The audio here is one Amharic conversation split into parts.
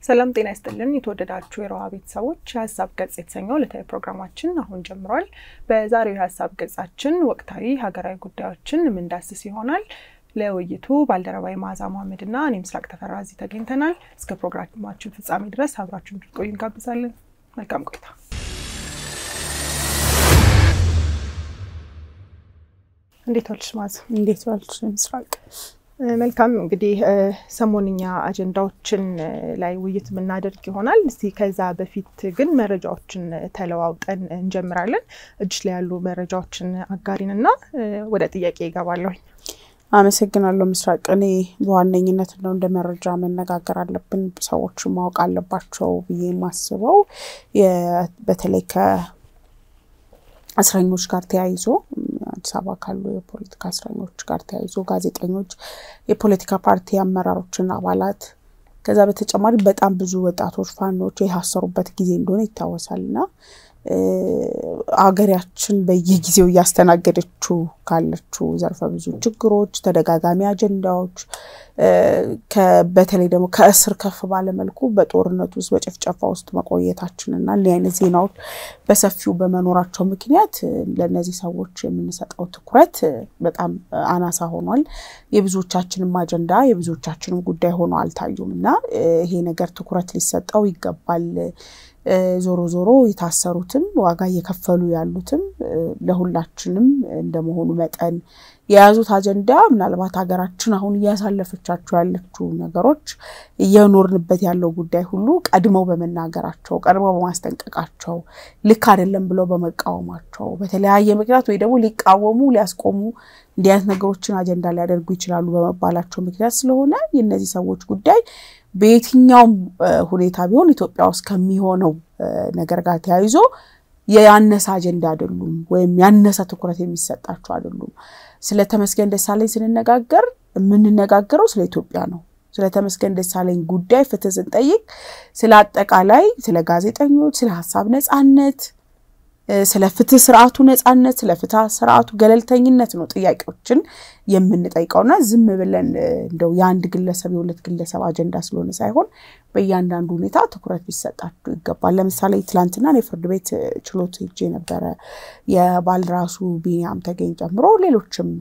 ሰላም ጤና ይስጥልን። የተወደዳችሁ የሮሃ ቤተሰቦች የሀሳብ ገጽ የተሰኘው ዕለታዊ ፕሮግራማችን አሁን ጀምሯል። በዛሬው የሀሳብ ገጻችን ወቅታዊ ሀገራዊ ጉዳዮችን የምንዳስስ ይሆናል። ለውይይቱ ባልደረባዊ መዓዛ መሐመድ እና እኔ ምስራቅ ተፈራ እዚህ ተገኝተናል። እስከ ፕሮግራማችን ፍጻሜ ድረስ አብራችሁ እንድትቆዩ እንጋብዛለን። መልካም ቆይታ። እንዴት ዋልሽ መዓዛ? እንዴት ዋልሽ ምስራቅ? መልካም እንግዲህ ሰሞንኛ አጀንዳዎችን ላይ ውይይት የምናደርግ ይሆናል። እስቲ ከዛ በፊት ግን መረጃዎችን ተለዋውጠን እንጀምራለን። እጅሽ ላይ ያሉ መረጃዎችን አጋሪን እና ወደ ጥያቄ ይገባለሁኝ። አመሰግናለሁ ምስራቅ። እኔ በዋነኝነት ነው እንደ መረጃ መነጋገር አለብን ሰዎች ማወቅ አለባቸው ብዬ የማስበው በተለይ ከእስረኞች ጋር ተያይዞ አዲስ አበባ ካሉ የፖለቲካ እስረኞች ጋር ተያይዞ ጋዜጠኞች፣ የፖለቲካ ፓርቲ አመራሮችና አባላት ከዛ በተጨማሪ በጣም ብዙ ወጣቶች ፋኖች የታሰሩበት ጊዜ እንደሆነ ይታወሳል እና ሀገራችን በየጊዜው እያስተናገደችው ካለችው ዘርፈ ብዙ ችግሮች፣ ተደጋጋሚ አጀንዳዎች በተለይ ደግሞ ከእስር ከፍ ባለመልኩ በጦርነት ውስጥ በጭፍጨፋ ውስጥ መቆየታችንና እንዲህ አይነት ዜናዎች በሰፊው በመኖራቸው ምክንያት ለእነዚህ ሰዎች የምንሰጠው ትኩረት በጣም አናሳ ሆኗል። የብዙዎቻችንም አጀንዳ የብዙዎቻችንም ጉዳይ ሆኖ አልታዩም እና ይሄ ነገር ትኩረት ሊሰጠው ይገባል። ዞሮ ዞሮ የታሰሩትም ዋጋ እየከፈሉ ያሉትም ለሁላችንም እንደመሆኑ መጠን የያዙት አጀንዳ ምናልባት ሀገራችን አሁን እያሳለፈቻቸው ያለችው ነገሮች እየኖርንበት ያለው ጉዳይ ሁሉ ቀድመው በመናገራቸው ቀድመው በማስጠንቀቃቸው ልክ አይደለም ብለው በመቃወማቸው በተለያየ ምክንያት ወይ ደግሞ ሊቃወሙ ሊያስቆሙ እንዲህ አይነት ነገሮችን አጀንዳ ሊያደርጉ ይችላሉ በመባላቸው ምክንያት ስለሆነ የእነዚህ ሰዎች ጉዳይ በየትኛውም ሁኔታ ቢሆን ኢትዮጵያ ውስጥ ከሚሆነው ነገር ጋር ተያይዞ ያነሰ አጀንዳ አይደሉም፣ ወይም ያነሰ ትኩረት የሚሰጣቸው አይደሉም። ስለ ተመስገን ደሳለኝ ስንነጋገር የምንነጋገረው ስለ ኢትዮጵያ ነው። ስለ ተመስገን ደሳለኝ ጉዳይ ፍትህ ስንጠይቅ ስለ አጠቃላይ ስለ ጋዜጠኞች፣ ስለ ሀሳብ ነጻነት፣ ስለ ፍትህ ስርዓቱ ነጻነት፣ ስለ ፍትህ ስርዓቱ ገለልተኝነት ነው ጥያቄዎችን የምንጠይቀውና ዝም ብለን እንደው የአንድ ግለሰብ የሁለት ግለሰብ አጀንዳ ስለሆነ ሳይሆን በእያንዳንዱ ሁኔታ ትኩረት ሊሰጣቸው ይገባል። ለምሳሌ ትላንትና የፍርድ ቤት ችሎት ሄጄ ነበረ። የባልደራሱ ቢኒያም ተገኝ ጨምሮ ሌሎችም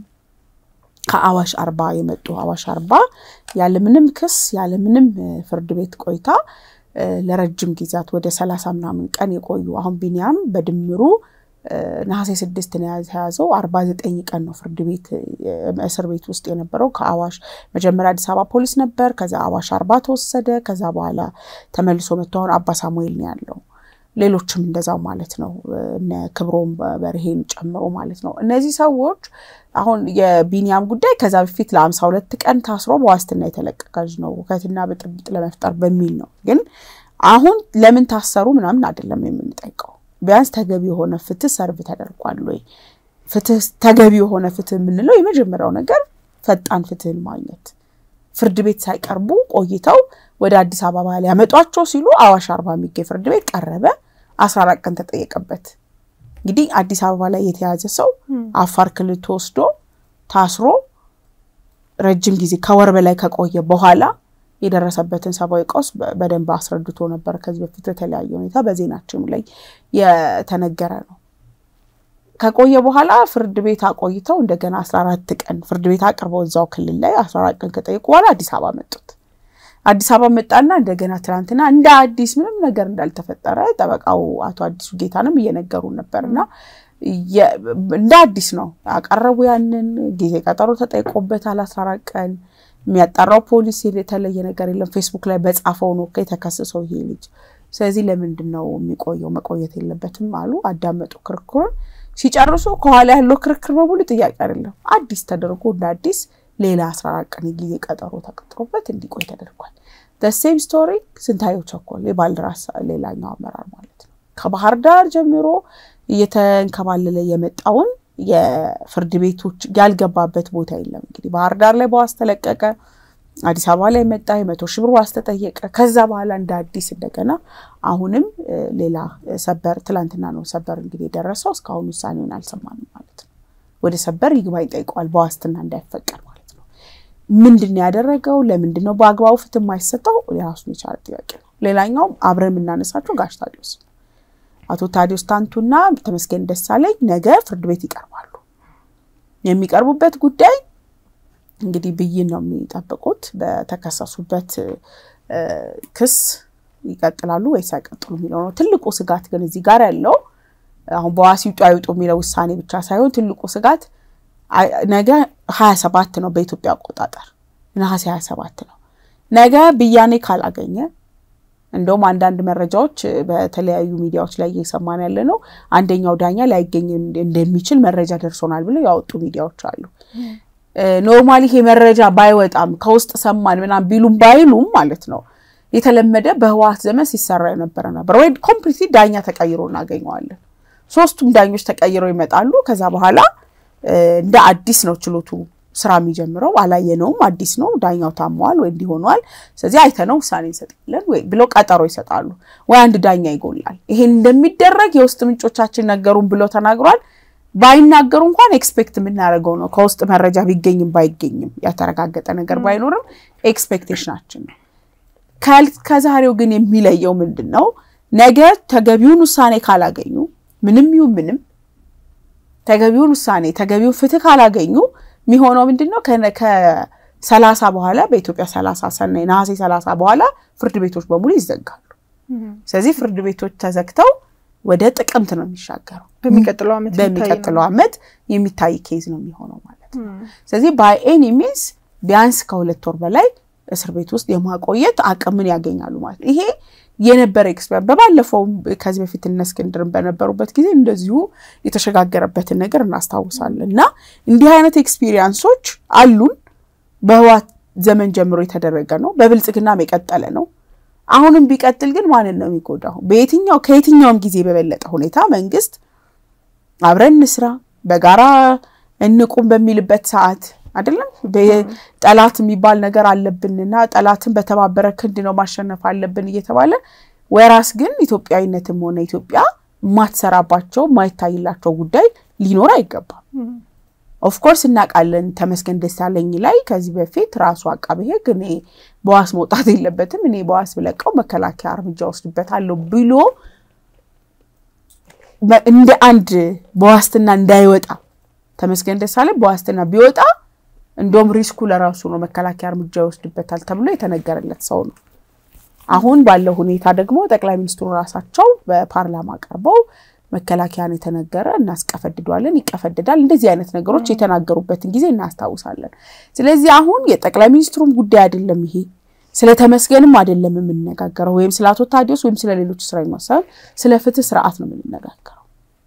ከአዋሽ አርባ የመጡ አዋሽ አርባ ያለምንም ክስ ያለምንም ፍርድ ቤት ቆይታ ለረጅም ጊዜያት ወደ ሰላሳ ምናምን ቀን የቆዩ አሁን ቢኒያም በድምሩ ነሐሴ ስድስት ነው የተያዘው። አርባ ዘጠኝ ቀን ነው ፍርድ ቤት እስር ቤት ውስጥ የነበረው። ከአዋሽ መጀመሪያ አዲስ አበባ ፖሊስ ነበር። ከዛ አዋሽ አርባ ተወሰደ። ከዛ በኋላ ተመልሶ መጥቶ አሁን አባ ሳሙኤል ነው ያለው። ሌሎችም እንደዛው ማለት ነው። እነ ክብሮም በርሄን ጨምሮ ማለት ነው። እነዚህ ሰዎች አሁን የቢኒያም ጉዳይ ከዛ በፊት ለአምሳ ሁለት ቀን ታስሮ በዋስትና የተለቀቀ ነው ሁከትና ብጥብጥ ለመፍጠር በሚል ነው። ግን አሁን ለምን ታሰሩ ምናምን አይደለም የምንጠይቀው ቢያንስ ተገቢ የሆነ ፍትህ ሰርቭ ተደርጓል ወይ? ፍትህ ተገቢ የሆነ ፍትህ የምንለው የመጀመሪያው ነገር ፈጣን ፍትህን ማግኘት ፍርድ ቤት ሳይቀርቡ ቆይተው ወደ አዲስ አበባ ሊያመጧቸው ሲሉ አዋሽ አርባ የሚገኝ ፍርድ ቤት ቀረበ። አስራ አራት ቀን ተጠየቀበት። እንግዲህ አዲስ አበባ ላይ የተያዘ ሰው አፋር ክልል ተወስዶ ታስሮ ረጅም ጊዜ ከወር በላይ ከቆየ በኋላ የደረሰበትን ሰብአዊ ቀውስ በደንብ አስረድቶ ነበር። ከዚህ በፊት በተለያየ ሁኔታ በዜናችን ላይ የተነገረ ነው። ከቆየ በኋላ ፍርድ ቤት አቆይተው እንደገና አስራ አራት ቀን ፍርድ ቤት አቅርበው እዛው ክልል ላይ አስራ አራት ቀን ከጠየቁ በኋላ አዲስ አበባ መጡት። አዲስ አበባ መጣና እንደገና ትናንትና እንደ አዲስ ምንም ነገር እንዳልተፈጠረ ጠበቃው አቶ አዲሱ ጌታንም እየነገሩ ነበር እና እንደ አዲስ ነው አቀረቡ። ያንን ጊዜ ቀጠሮ ተጠይቆበታል አስራ አራት ቀን የሚያጣራው ፖሊስ የተለየ ነገር የለም። ፌስቡክ ላይ በጻፈው ነው የተከሰሰው ይሄ ልጅ። ስለዚህ ለምንድን ነው የሚቆየው? መቆየት የለበትም አሉ። አዳመጡ ክርክሩን። ሲጨርሱ ከኋላ ያለው ክርክር በሙሉ ጥያቄ አይደለም፣ አዲስ ተደርጎ እንደ አዲስ ሌላ አስራ አራት ቀን ጊዜ ቀጠሮ ተቀጥሮበት እንዲቆይ ተደርጓል። ሴም ስቶሪ ስንታየው ቸኮል የባልደራስ ሌላኛው አመራር ማለት ነው ከባህር ዳር ጀምሮ እየተንከባለለ የመጣውን የፍርድ ቤቶች ያልገባበት ቦታ የለም። እንግዲህ ባህር ዳር ላይ በዋስ ተለቀቀ። አዲስ አበባ ላይ መጣ። የመቶ ሺህ ብር ዋስ ተጠየቀ። ከዛ በኋላ እንደ አዲስ እንደገና አሁንም ሌላ ሰበር፣ ትላንትና ነው ሰበር እንግዲህ የደረሰው። እስካሁን ውሳኔውን አልሰማንም ማለት ነው። ወደ ሰበር ይግባኝ ጠይቀዋል፣ በዋስትና እንዳይፈቀድ ማለት ነው። ምንድን ነው ያደረገው? ለምንድን ነው በአግባቡ ፍትህ የማይሰጠው? የራሱን የቻለ ጥያቄ ነው። ሌላኛው አብረን የምናነሳቸው ጋሽ ታዲዮስ አቶ ታዲዮስ ታንቱና ተመስገን ደሳለኝ ነገ ፍርድ ቤት ይቀርባሉ። የሚቀርቡበት ጉዳይ እንግዲህ ብይን ነው የሚጠብቁት። በተከሰሱበት ክስ ይቀጥላሉ ወይስ አይቀጥሉ የሚለው ነው። ትልቁ ስጋት ግን እዚህ ጋር ያለው አሁን በዋስ ይውጡ አይውጡ የሚለው ውሳኔ ብቻ ሳይሆን ትልቁ ስጋት ነገ ሀያ ሰባት ነው በኢትዮጵያ አቆጣጠር ነሐሴ ሀያ ሰባት ነው። ነገ ብያኔ ካላገኘ እንደውም አንዳንድ መረጃዎች በተለያዩ ሚዲያዎች ላይ እየሰማን ያለ ነው። አንደኛው ዳኛ ላይገኝ እንደሚችል መረጃ ደርሶናል ብለው ያወጡ ሚዲያዎች አሉ። ኖርማሊ ይሄ መረጃ ባይወጣም ከውስጥ ሰማን ምናምን ቢሉም ባይሉም ማለት ነው የተለመደ በህወሓት ዘመን ሲሰራ የነበረ ነበር። ወይ ኮምፕሊትሊ ዳኛ ተቀይሮ እናገኘዋለን። ሶስቱም ዳኞች ተቀይረው ይመጣሉ። ከዛ በኋላ እንደ አዲስ ነው ችሎቱ ስራ የሚጀምረው። አላየነውም፣ አዲስ ነው፣ ዳኛው ታመዋል ወይ እንዲሆኗል፣ ስለዚህ አይተነው ውሳኔ እንሰጣለን ወይ ብለው ቀጠሮ ይሰጣሉ። ወይ አንድ ዳኛ ይጎላል። ይሄን እንደሚደረግ የውስጥ ምንጮቻችን ነገሩን ብለው ተናግሯል። ባይናገሩ እንኳን ኤክስፔክት የምናደርገው ነው። ከውስጥ መረጃ ቢገኝም ባይገኝም ያተረጋገጠ ነገር ባይኖርም ኤክስፔክቴሽናችን ነው። ከዛሬው ግን የሚለየው ምንድን ነው? ነገ ተገቢውን ውሳኔ ካላገኙ ምንም ይሁን ምንም ተገቢውን ውሳኔ ተገቢውን ፍትህ ካላገኙ የሚሆነው ምንድን ነው? ከሰላሳ በኋላ በኢትዮጵያ ሰላሳ ሰናይ ነሐሴ ሰላሳ በኋላ ፍርድ ቤቶች በሙሉ ይዘጋሉ። ስለዚህ ፍርድ ቤቶች ተዘግተው ወደ ጥቅምት ነው የሚሻገረው። በሚቀጥለው ዓመት በሚቀጥለው ዓመት የሚታይ ኬዝ ነው የሚሆነው ማለት ነው። ስለዚህ ባይ ኤኒ ሚንስ ቢያንስ ከሁለት ወር በላይ እስር ቤት ውስጥ የማቆየት አቅምን ያገኛሉ ማለት ነው። ይሄ የነበረ ኤክስፔሪንስ በባለፈው ከዚህ በፊት እነ እስክንድርን በነበሩበት ጊዜ እንደዚሁ የተሸጋገረበትን ነገር እናስታውሳለን። እና እንዲህ አይነት ኤክስፒሪየንሶች አሉን። በህወሓት ዘመን ጀምሮ የተደረገ ነው። በብልጽግናም የቀጠለ ነው። አሁንም ቢቀጥል ግን ማንን ነው የሚጎዳው? በየትኛው ከየትኛውም ጊዜ በበለጠ ሁኔታ መንግስት አብረን እንስራ በጋራ እንቁም በሚልበት ሰዓት አይደለም ጠላት የሚባል ነገር አለብንና ጠላትን በተባበረ ክንድ ነው ማሸነፍ አለብን እየተባለ ወራስ ግን ኢትዮጵያዊነትም ሆነ ኢትዮጵያ የማትሰራባቸው የማይታይላቸው ጉዳይ ሊኖር አይገባም። ኦፍኮርስ እናውቃለን። ተመስገን ደሳለኝ ላይ ከዚህ በፊት ራሱ አቃቤ ሕግ እኔ በዋስ መውጣት የለበትም እኔ በዋስ ብለቀው መከላከያ እርምጃ ወስድበታለሁ ብሎ እንደ አንድ በዋስትና እንዳይወጣ ተመስገን ደሳለኝ በዋስትና ቢወጣ እንደውም ሪስኩ ለራሱ ነው፣ መከላከያ እርምጃ ይወስድበታል ተብሎ የተነገረለት ሰው ነው። አሁን ባለው ሁኔታ ደግሞ ጠቅላይ ሚኒስትሩ ራሳቸው በፓርላማ ቀርበው መከላከያን የተነገረ እናስቀፈድዷለን፣ ይቀፈድዳል፣ እንደዚህ አይነት ነገሮች የተናገሩበትን ጊዜ እናስታውሳለን። ስለዚህ አሁን የጠቅላይ ሚኒስትሩም ጉዳይ አይደለም ይሄ ስለ ተመስገንም አይደለም የምንነጋገረው፣ ወይም ስለ አቶ ታዲዮስ ወይም ስለ ሌሎች እስረኞች ሳይሆን ስለ ፍትህ ስርዓት ነው የምንነጋገረው።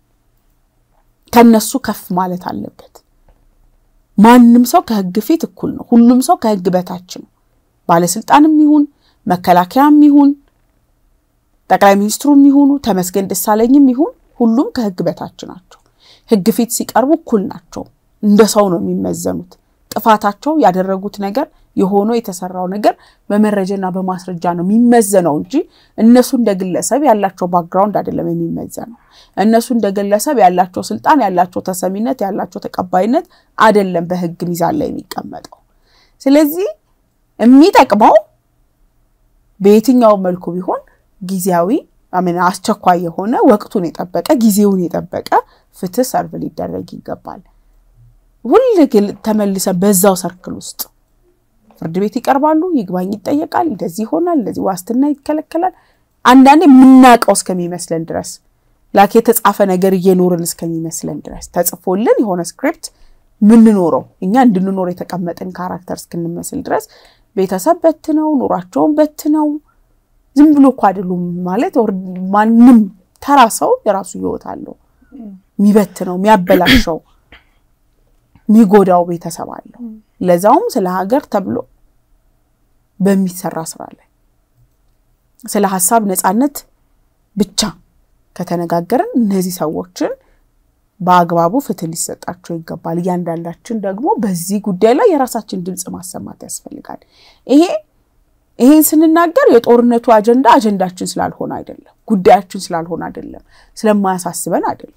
ከነሱ ከፍ ማለት አለበት። ማንም ሰው ከህግ ፊት እኩል ነው። ሁሉም ሰው ከህግ በታች ነው። ባለስልጣንም ይሁን መከላከያም ይሁን ጠቅላይ ሚኒስትሩም ይሁኑ ተመስገን ደሳለኝም ይሁን ሁሉም ከህግ በታች ናቸው። ህግ ፊት ሲቀርቡ እኩል ናቸው። እንደ ሰው ነው የሚመዘኑት። ጥፋታቸው ያደረጉት ነገር የሆነው የተሰራው ነገር በመረጃና በማስረጃ ነው የሚመዘነው እንጂ እነሱ እንደ ግለሰብ ያላቸው ባክግራውንድ አይደለም የሚመዘነው። እነሱ እንደ ግለሰብ ያላቸው ስልጣን፣ ያላቸው ተሰሚነት፣ ያላቸው ተቀባይነት አይደለም በህግ ሚዛን ላይ የሚቀመጠው። ስለዚህ የሚጠቅመው በየትኛው መልኩ ቢሆን ጊዜያዊ አሜን አስቸኳይ የሆነ ወቅቱን የጠበቀ ጊዜውን የጠበቀ ፍትህ ሰርቭ ሊደረግ ይገባል። ሁል ግን ተመልሰን በዛው ሰርክል ውስጥ ፍርድ ቤት ይቀርባሉ፣ ይግባኝ ይጠየቃል፣ እንደዚህ ይሆናል፣ እንደዚህ ዋስትና ይከለከላል። አንዳንዴ የምናውቀው እስከሚመስለን ድረስ ላክ የተጻፈ ነገር እየኖርን እስከሚመስለን ድረስ ተጽፎልን የሆነ ስክሪፕት ምንኖረው እኛ እንድንኖር የተቀመጥን ካራክተር እስክንመስል ድረስ ቤተሰብ በትነው ኑሯቸውን በትነው ዝም ብሎ እኮ አይደሉም ማለት ማንም ተራ ሰው የራሱ ህይወት አለው። የሚበትነው የሚያበላሸው የሚጎዳው ቤተሰብ አለው። ለዛውም ስለ ሀገር ተብሎ በሚሰራ ስራ ላይ ስለ ሀሳብ ነፃነት ብቻ ከተነጋገርን እነዚህ ሰዎችን በአግባቡ ፍትህ ሊሰጣቸው ይገባል። እያንዳንዳችን ደግሞ በዚህ ጉዳይ ላይ የራሳችን ድምፅ ማሰማት ያስፈልጋል። ይሄ ይሄን ስንናገር የጦርነቱ አጀንዳ አጀንዳችን ስላልሆነ አይደለም፣ ጉዳያችን ስላልሆነ አይደለም፣ ስለማያሳስበን አይደለም።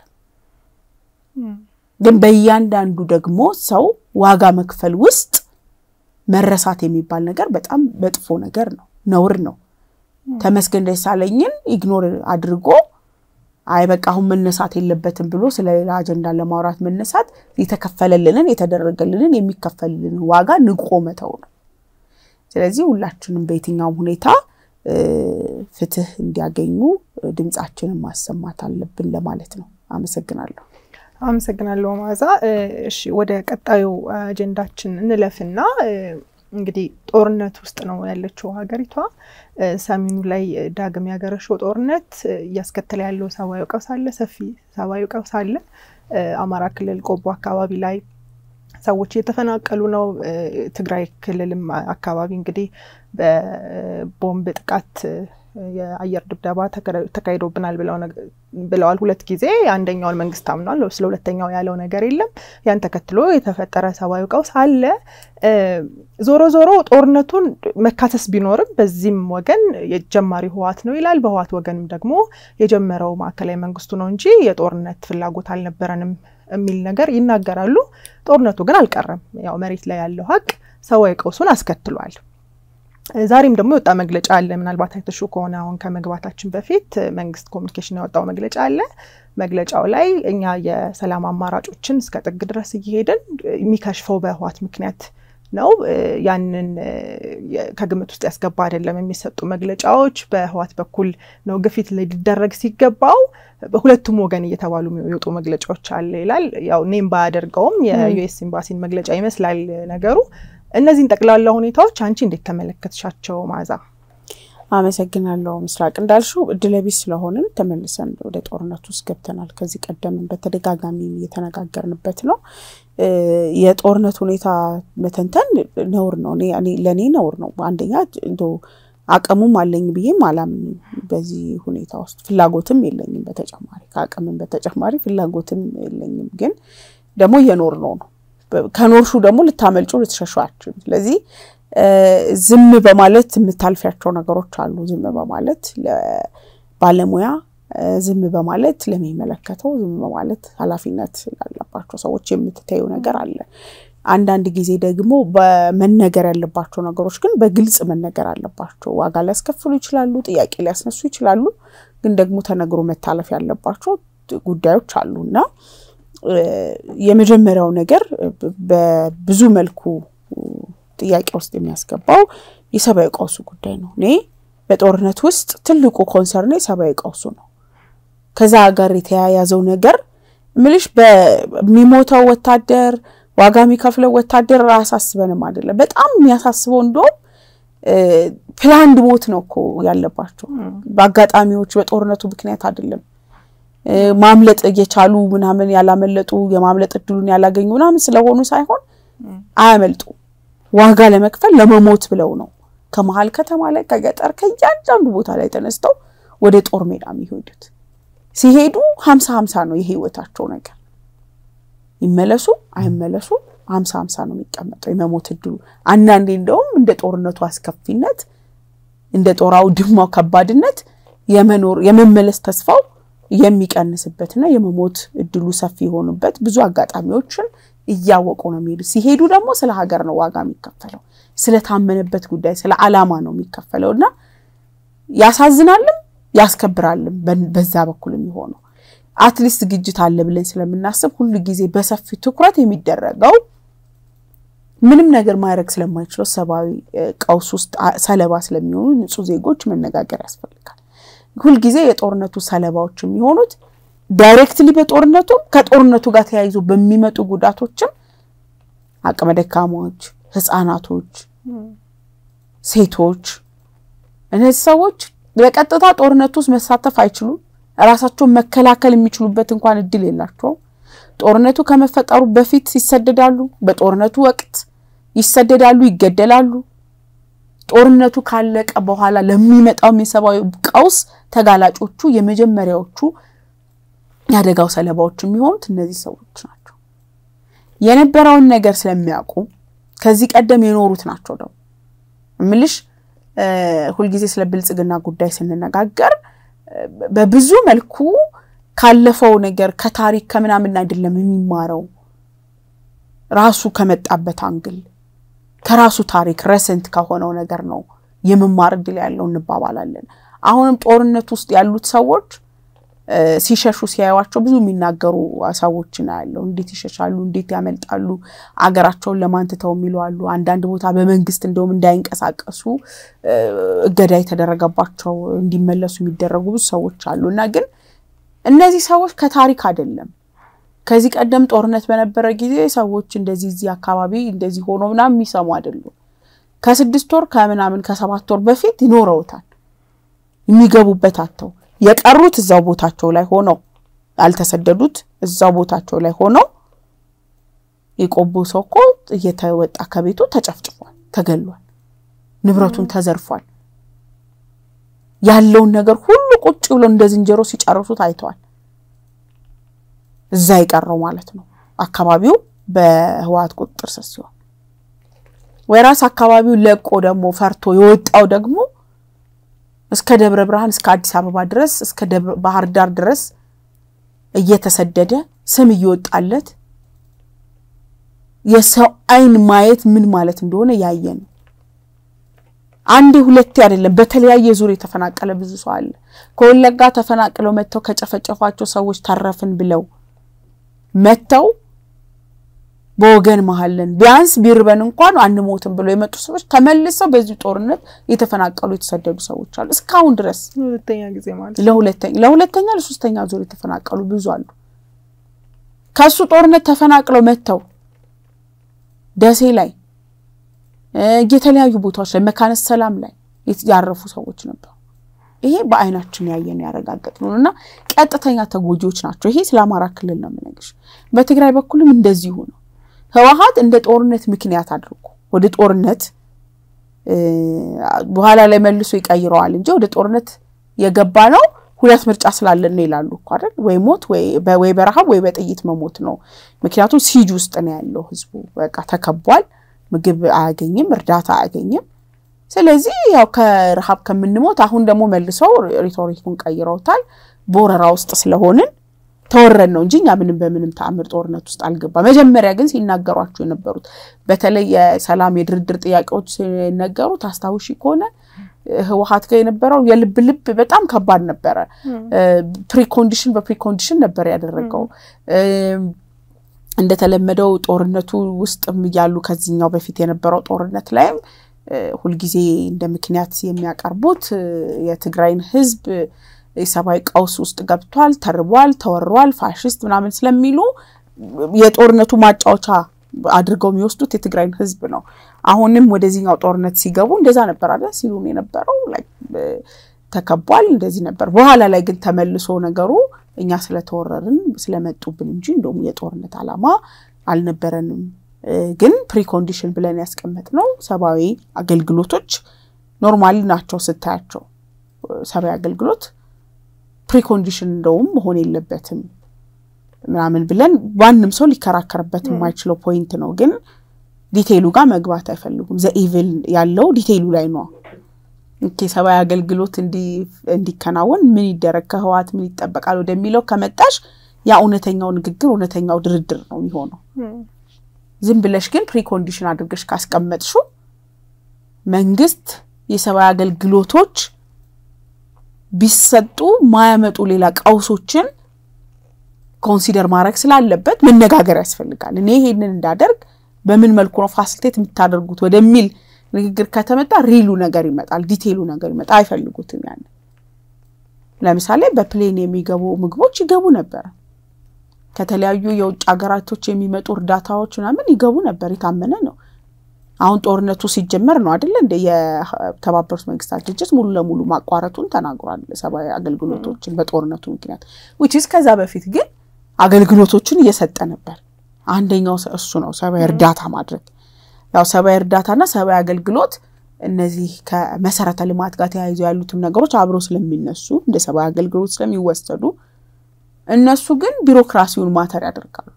ግን በእያንዳንዱ ደግሞ ሰው ዋጋ መክፈል ውስጥ መረሳት የሚባል ነገር በጣም መጥፎ ነገር ነው፣ ነውር ነው። ተመስገን ደሳለኝን ኢግኖር አድርጎ አይ በቃ አሁን መነሳት የለበትም ብሎ ስለሌላ አጀንዳ ለማውራት መነሳት የተከፈለልንን የተደረገልንን የሚከፈልልን ዋጋ ንቆ መተው ነው። ስለዚህ ሁላችንም በየትኛውም ሁኔታ ፍትህ እንዲያገኙ ድምፃችንን ማሰማት አለብን ለማለት ነው። አመሰግናለሁ። አመሰግናለሁ መዓዛ። እሺ ወደ ቀጣዩ አጀንዳችን እንለፍና እንግዲህ ጦርነት ውስጥ ነው ያለችው ሀገሪቷ። ሰሜኑ ላይ ዳግም ያገረሸው ጦርነት እያስከተለ ያለው ሰብአዊ ቀውስ አለ፣ ሰፊ ሰብአዊ ቀውስ አለ። አማራ ክልል ቆቦ አካባቢ ላይ ሰዎች እየተፈናቀሉ ነው። ትግራይ ክልልም አካባቢ እንግዲህ በቦምብ ጥቃት የአየር ድብደባ ተካሂዶብናል ብለዋል ሁለት ጊዜ። አንደኛውን መንግስት አምኗል፣ ስለ ሁለተኛው ያለው ነገር የለም። ያን ተከትሎ የተፈጠረ ሰብአዊ ቀውስ አለ። ዞሮ ዞሮ ጦርነቱን መካሰስ ቢኖርም በዚህም ወገን የጀማሪ ህወሓት ነው ይላል፣ በህወሓት ወገንም ደግሞ የጀመረው ማዕከላዊ መንግስቱ ነው እንጂ የጦርነት ፍላጎት አልነበረንም የሚል ነገር ይናገራሉ። ጦርነቱ ግን አልቀረም። ያው መሬት ላይ ያለው ሀቅ ሰብአዊ ቀውሱን አስከትሏል። ዛሬም ደግሞ የወጣ መግለጫ አለ። ምናልባት አይተሹ ከሆነ አሁን ከመግባታችን በፊት መንግስት ኮሚኒኬሽን ያወጣው መግለጫ አለ። መግለጫው ላይ እኛ የሰላም አማራጮችን እስከ ጥግ ድረስ እየሄድን የሚከሽፈው በህወሓት ምክንያት ነው። ያንን ከግምት ውስጥ ያስገባ አይደለም። የሚሰጡ መግለጫዎች በህወሓት በኩል ነው ግፊት ሊደረግ ሲገባው በሁለቱም ወገን እየተባሉ የሚወጡ መግለጫዎች አለ ይላል። ያው ኔም ባያደርገውም የዩኤስ ኤምባሲን መግለጫ ይመስላል ነገሩ። እነዚህን ጠቅላላ ሁኔታዎች አንቺ እንዴት ተመለከትሻቸው መዓዛ? አመሰግናለሁ ምስራቅ። እንዳልሽው እድለቢስ ስለሆንን ተመልሰን ወደ ጦርነቱ ውስጥ ገብተናል። ከዚህ ቀደምን በተደጋጋሚ እየተነጋገርንበት ነው። የጦርነት ሁኔታ መተንተን ነውር ነው፣ ለእኔ ነውር ነው። አንደኛ እንደ አቅሙም አለኝ ብዬም አላምንም። በዚህ ሁኔታ ውስጥ ፍላጎትም የለኝም። በተጨማሪ ከአቅምም በተጨማሪ ፍላጎትም የለኝም። ግን ደግሞ እየኖር ነው ነው ከኖርሹ ደግሞ ልታመልጩ ልትሸሹ አችም። ስለዚህ ዝም በማለት የምታልፊያቸው ነገሮች አሉ። ዝም በማለት ለባለሙያ፣ ዝም በማለት ለሚመለከተው፣ ዝም በማለት ኃላፊነት ላለባቸው ሰዎች የምትታዩ ነገር አለ። አንዳንድ ጊዜ ደግሞ በመነገር ያለባቸው ነገሮች ግን በግልጽ መነገር አለባቸው። ዋጋ ሊያስከፍሉ ይችላሉ፣ ጥያቄ ሊያስነሱ ይችላሉ። ግን ደግሞ ተነግሮ መታለፍ ያለባቸው ጉዳዮች አሉ እና የመጀመሪያው ነገር በብዙ መልኩ ጥያቄ ውስጥ የሚያስገባው የሰብአዊ ቀውሱ ጉዳይ ነው። እኔ በጦርነት ውስጥ ትልቁ ኮንሰርን የሰብአዊ ቀውሱ ነው። ከዛ ጋር የተያያዘው ነገር ምልሽ በሚሞተው ወታደር ዋጋ የሚከፍለው ወታደር አያሳስበንም አይደለም። በጣም የሚያሳስበው እንደውም ፕላንድ ሞት ነው እኮ ያለባቸው በአጋጣሚዎች በጦርነቱ ምክንያት አይደለም ማምለጥ እየቻሉ ምናምን ያላመለጡ የማምለጥ እድሉን ያላገኙ ምናምን ስለሆኑ ሳይሆን አያመልጡ ዋጋ ለመክፈል ለመሞት ብለው ነው ከመሀል ከተማ ላይ ከገጠር ከእያንዳንዱ ቦታ ላይ ተነስተው ወደ ጦር ሜዳ የሚሄዱት። ሲሄዱ ሀምሳ ሀምሳ ነው የህይወታቸው ነገር። ይመለሱ አይመለሱ ሀምሳ ሀምሳ ነው የሚቀመጠው የመሞት እድሉ። አንዳንዴ እንደውም እንደ ጦርነቱ አስከፊነት እንደ ጦር አውድማው ከባድነት የመኖር የመመለስ ተስፋው የሚቀንስበትና የመሞት እድሉ ሰፊ የሆኑበት ብዙ አጋጣሚዎችን እያወቁ ነው የሚሄዱ። ሲሄዱ ደግሞ ስለ ሀገር ነው ዋጋ የሚከፈለው፣ ስለታመነበት ጉዳይ ስለ ዓላማ ነው የሚከፈለው እና ያሳዝናልም ያስከብራልም። በዛ በኩል የሚሆነው አትሊስት ዝግጅት አለ ብለን ስለምናስብ ሁሉ ጊዜ በሰፊው ትኩረት የሚደረገው ምንም ነገር ማድረግ ስለማይችለው ሰብአዊ ቀውስ ውስጥ ሰለባ ስለሚሆኑ ንጹህ ዜጎች መነጋገር ያስፈልጋል። ሁልጊዜ የጦርነቱ ሰለባዎች የሚሆኑት ዳይሬክትሊ በጦርነቱም ከጦርነቱ ጋር ተያይዞ በሚመጡ ጉዳቶችም አቅመ ደካሞች፣ ህፃናቶች፣ ሴቶች እነዚህ ሰዎች በቀጥታ ጦርነቱ ውስጥ መሳተፍ አይችሉም። ራሳቸውን መከላከል የሚችሉበት እንኳን እድል የላቸውም። ጦርነቱ ከመፈጠሩ በፊት ይሰደዳሉ፣ በጦርነቱ ወቅት ይሰደዳሉ፣ ይገደላሉ። ጦርነቱ ካለቀ በኋላ ለሚመጣውም የሰብአዊ ቀውስ ተጋላጮቹ የመጀመሪያዎቹ የአደጋው ሰለባዎች የሚሆኑት እነዚህ ሰዎች ናቸው። የነበረውን ነገር ስለሚያውቁ ከዚህ ቀደም የኖሩት ናቸው። ደግሞ እምልሽ ሁልጊዜ ስለ ብልጽግና ጉዳይ ስንነጋገር በብዙ መልኩ ካለፈው ነገር ከታሪክ ከምናምን አይደለም የሚማረው ራሱ ከመጣበት አንግል ከራሱ ታሪክ ረሰንት ከሆነው ነገር ነው የመማር እድል ያለው እንባባላለን። አሁንም ጦርነት ውስጥ ያሉት ሰዎች ሲሸሹ ሲያዩዋቸው ብዙ የሚናገሩ ሰዎች ያለው እንዴት ይሸሻሉ፣ እንዴት ያመልጣሉ፣ አገራቸውን ለማን ትተው የሚሉ አሉ። አንዳንድ ቦታ በመንግስት እንደውም እንዳይንቀሳቀሱ እገዳ የተደረገባቸው እንዲመለሱ የሚደረጉ ብዙ ሰዎች አሉ እና ግን እነዚህ ሰዎች ከታሪክ አይደለም ከዚህ ቀደም ጦርነት በነበረ ጊዜ ሰዎች እንደዚህ እዚህ አካባቢ እንደዚህ ሆኖ ምናምን የሚሰሙ አይደሉም። ከስድስት ወር ከምናምን ከሰባት ወር በፊት ይኖረውታል የሚገቡበት አተው የቀሩት እዛው ቦታቸው ላይ ሆነው ያልተሰደዱት እዛው ቦታቸው ላይ ሆነው የቆቦ ሰው እኮ እየተወጣ ከቤቱ ተጨፍጭፏል፣ ተገሏል፣ ንብረቱን ተዘርፏል። ያለውን ነገር ሁሉ ቁጭ ብሎ እንደ ዝንጀሮ ሲጨርሱት አይተዋል። እዛ የቀረው ማለት ነው አካባቢው በህወሓት ቁጥጥር ስር ሲሆን፣ ወይራስ አካባቢው ለቆ ደግሞ ፈርቶ የወጣው ደግሞ እስከ ደብረ ብርሃን እስከ አዲስ አበባ ድረስ እስከ ባህር ዳር ድረስ እየተሰደደ ስም እየወጣለት የሰው ዓይን ማየት ምን ማለት እንደሆነ ያየ ነው። አንዴ ሁለቴ አይደለም፣ በተለያየ ዙር የተፈናቀለ ብዙ ሰው አለ። ከወለጋ ተፈናቅለው መጥተው ከጨፈጨፏቸው ሰዎች ተረፍን ብለው መጥተው በወገን መሀልን ቢያንስ ቢርበን እንኳን አንሞትም ብሎ የመጡ ሰዎች ተመልሰው በዚህ ጦርነት የተፈናቀሉ የተሰደዱ ሰዎች አሉ። እስካሁን ድረስ ለሁለተኛ ጊዜ ማለት ለሁለተኛ ለሁለተኛ ለሶስተኛ ዙር የተፈናቀሉ ብዙ አሉ። ከሱ ጦርነት ተፈናቅለው መጥተው ደሴ ላይ የተለያዩ ቦታዎች ላይ መካነ ሰላም ላይ ያረፉ ሰዎች ነበሩ። ይሄ በአይናችን ያየን ያረጋገጥ ነው እና ቀጥተኛ ተጎጂዎች ናቸው። ይሄ ስለ አማራ ክልል ነው የምነግርሽ። በትግራይ በኩልም እንደዚሁ ነው። ህወሓት እንደ ጦርነት ምክንያት አድርጎ ወደ ጦርነት በኋላ ላይ መልሶ ይቀይረዋል እንጂ ወደ ጦርነት የገባ ነው ሁለት ምርጫ ስላለን ነው ይላሉ እኮ አይደል? ወይ ሞት ወይ በረሃብ ወይ በጥይት መሞት ነው። ምክንያቱም ሲጅ ውስጥ ነው ያለው ህዝቡ። በቃ ተከቧል። ምግብ አያገኝም፣ እርዳታ አያገኝም። ስለዚህ ያው ከረሃብ ከምንሞት አሁን ደግሞ መልሰው ሪቶሪኩን ቀይረውታል። በወረራ ውስጥ ስለሆንን ተወረን ነው እንጂ እኛ ምንም በምንም ተአምር ጦርነት ውስጥ አልገባ። መጀመሪያ ግን ሲናገሯቸው የነበሩት በተለይ የሰላም የድርድር ጥያቄዎች ሲነገሩት አስታውሺ ከሆነ ህወሓት ጋር የነበረው የልብ ልብ በጣም ከባድ ነበረ። ፕሪኮንዲሽን በፕሪኮንዲሽን ነበር ያደረገው። እንደተለመደው ጦርነቱ ውስጥም እያሉ ከዚህኛው በፊት የነበረው ጦርነት ላይም ሁልጊዜ እንደ ምክንያት የሚያቀርቡት የትግራይን ህዝብ የሰብአዊ ቀውስ ውስጥ ገብቷል፣ ተርቧል፣ ተወሯል፣ ፋሽስት ምናምን ስለሚሉ የጦርነቱ ማጫወቻ አድርገው የሚወስዱት የትግራይን ህዝብ ነው። አሁንም ወደዚህኛው ጦርነት ሲገቡ እንደዛ ነበር አለ ሲሉን የነበረው ተከቧል፣ እንደዚህ ነበር። በኋላ ላይ ግን ተመልሶ ነገሩ እኛ ስለተወረርን ስለመጡብን እንጂ እንደውም የጦርነት ዓላማ አልነበረንም። ግን ፕሪኮንዲሽን ብለን ያስቀመጥነው ሰብአዊ አገልግሎቶች ኖርማሊ ናቸው ስታያቸው ሰብአዊ አገልግሎት ፕሪኮንዲሽን እንደውም መሆን የለበትም ምናምን ብለን ማንም ሰው ሊከራከርበት የማይችለው ፖይንት ነው። ግን ዲቴይሉ ጋር መግባት አይፈልጉም። ዘኢቭል ያለው ዲቴይሉ ላይ ነው። ሰብአዊ አገልግሎት እንዲከናወን ምን ይደረግ፣ ከህወሓት ምን ይጠበቃል ወደሚለው ከመጣሽ ያ እውነተኛው ንግግር እውነተኛው ድርድር ነው የሚሆነው። ዝም ብለሽ ግን ፕሪኮንዲሽን አድርገሽ ካስቀመጥሽው መንግስት የሰብአዊ አገልግሎቶች ቢሰጡ ማያመጡ ሌላ ቀውሶችን ኮንሲደር ማድረግ ስላለበት መነጋገር ያስፈልጋል። እኔ ይሄንን እንዳደርግ በምን መልኩ ነው ፋሲሊቴት የምታደርጉት ወደሚል ንግግር ከተመጣ ሪሉ ነገር ይመጣል፣ ዲቴይሉ ነገር ይመጣል። አይፈልጉትም። ያን ለምሳሌ በፕሌን የሚገቡ ምግቦች ይገቡ ነበር። ከተለያዩ የውጭ ሀገራቶች የሚመጡ እርዳታዎች ምናምን ይገቡ ነበር። የታመነ ነው። አሁን ጦርነቱ ሲጀመር ነው አይደለ እንደ የተባበሩት መንግስታት ድርጅት ሙሉ ለሙሉ ማቋረጡን ተናግሯል። ሰብአዊ አገልግሎቶችን በጦርነቱ ምክንያት ዊችስ ከዛ በፊት ግን አገልግሎቶችን እየሰጠ ነበር። አንደኛው እሱ ነው ሰብአዊ እርዳታ ማድረግ። ያው ሰብአዊ እርዳታና ሰብአዊ አገልግሎት እነዚህ ከመሰረተ ልማት ጋር ተያይዞ ያሉትም ነገሮች አብረው ስለሚነሱ እንደ ሰብአዊ አገልግሎት ስለሚወሰዱ እነሱ ግን ቢሮክራሲውን ማተር ያደርጋሉ።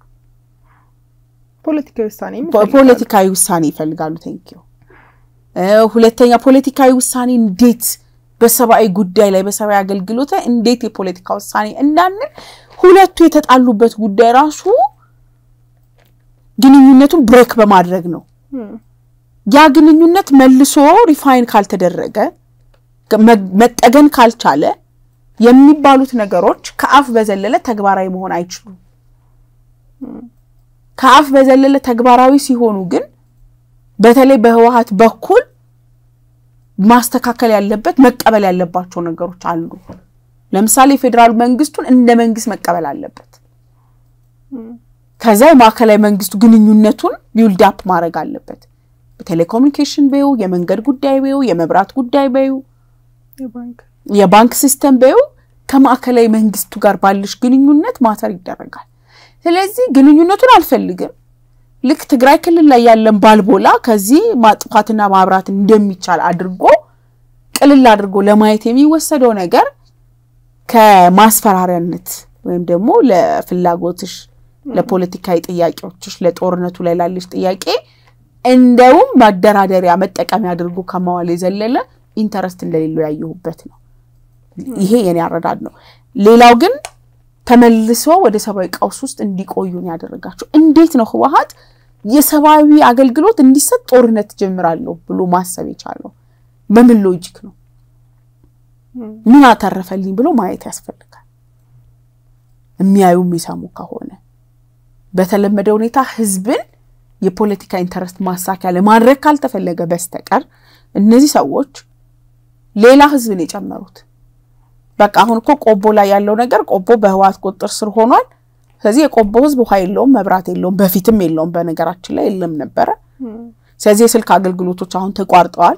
ፖለቲካዊ ውሳኔ ፖለቲካዊ ውሳኔ ይፈልጋሉ። ቴንኪዩ። ሁለተኛ ፖለቲካዊ ውሳኔ እንዴት በሰብአዊ ጉዳይ ላይ በሰብአዊ አገልግሎት ላይ እንዴት የፖለቲካ ውሳኔ እንዳንል ሁለቱ የተጣሉበት ጉዳይ ራሱ ግንኙነቱን ብሬክ በማድረግ ነው። ያ ግንኙነት መልሶ ሪፋይን ካልተደረገ መጠገን ካልቻለ የሚባሉት ነገሮች ከአፍ በዘለለ ተግባራዊ መሆን አይችሉም። ከአፍ በዘለለ ተግባራዊ ሲሆኑ ግን በተለይ በህወሓት በኩል ማስተካከል ያለበት መቀበል ያለባቸው ነገሮች አሉ። ለምሳሌ የፌዴራል መንግስቱን እንደ መንግስት መቀበል አለበት። ከዛ የማዕከላዊ መንግስቱ ግንኙነቱን ቢውልድ አፕ ማድረግ አለበት። በቴሌኮሙኒኬሽን በዩ፣ የመንገድ ጉዳይ በዩ፣ የመብራት ጉዳይ በዩ፣ የባንክ ሲስተም በዩ ከማዕከላዊ መንግስቱ ጋር ባለሽ ግንኙነት ማተር ይደረጋል። ስለዚህ ግንኙነቱን አልፈልግም ልክ ትግራይ ክልል ላይ ያለን ባልቦላ ከዚህ ማጥፋትና ማብራት እንደሚቻል አድርጎ ቅልል አድርጎ ለማየት የሚወሰደው ነገር ከማስፈራሪያነት ወይም ደግሞ ለፍላጎትሽ፣ ለፖለቲካዊ ጥያቄዎችሽ፣ ለጦርነቱ ላይ ላለሽ ጥያቄ እንደውም ማደራደሪያ መጠቀሚያ አድርጎ ከማዋል የዘለለ ኢንተረስት እንደሌለው ያየሁበት ነው። ይሄ የኔ አረዳድ ነው። ሌላው ግን ተመልሶ ወደ ሰብአዊ ቀውስ ውስጥ እንዲቆዩ ነው ያደረጋቸው። እንዴት ነው ህወሓት የሰብአዊ አገልግሎት እንዲሰጥ ጦርነት ጀምራለሁ ብሎ ማሰብ የቻለው? በምን ሎጂክ ነው? ምን አተረፈልኝ ብሎ ማየት ያስፈልጋል። የሚያዩ የሚሰሙ ከሆነ በተለመደ ሁኔታ ህዝብን የፖለቲካ ኢንተረስት ማሳኪያ ለማድረግ ካልተፈለገ በስተቀር እነዚህ ሰዎች ሌላ ህዝብን የጨመሩት በቃ አሁን እኮ ቆቦ ላይ ያለው ነገር ቆቦ በህወሓት ቁጥጥር ስር ሆኗል። ስለዚህ የቆቦ ህዝብ ውሃ የለውም፣ መብራት የለውም፣ በፊትም የለውም፣ በነገራችን ላይ የለም ነበረ። ስለዚህ የስልክ አገልግሎቶች አሁን ተቋርጠዋል።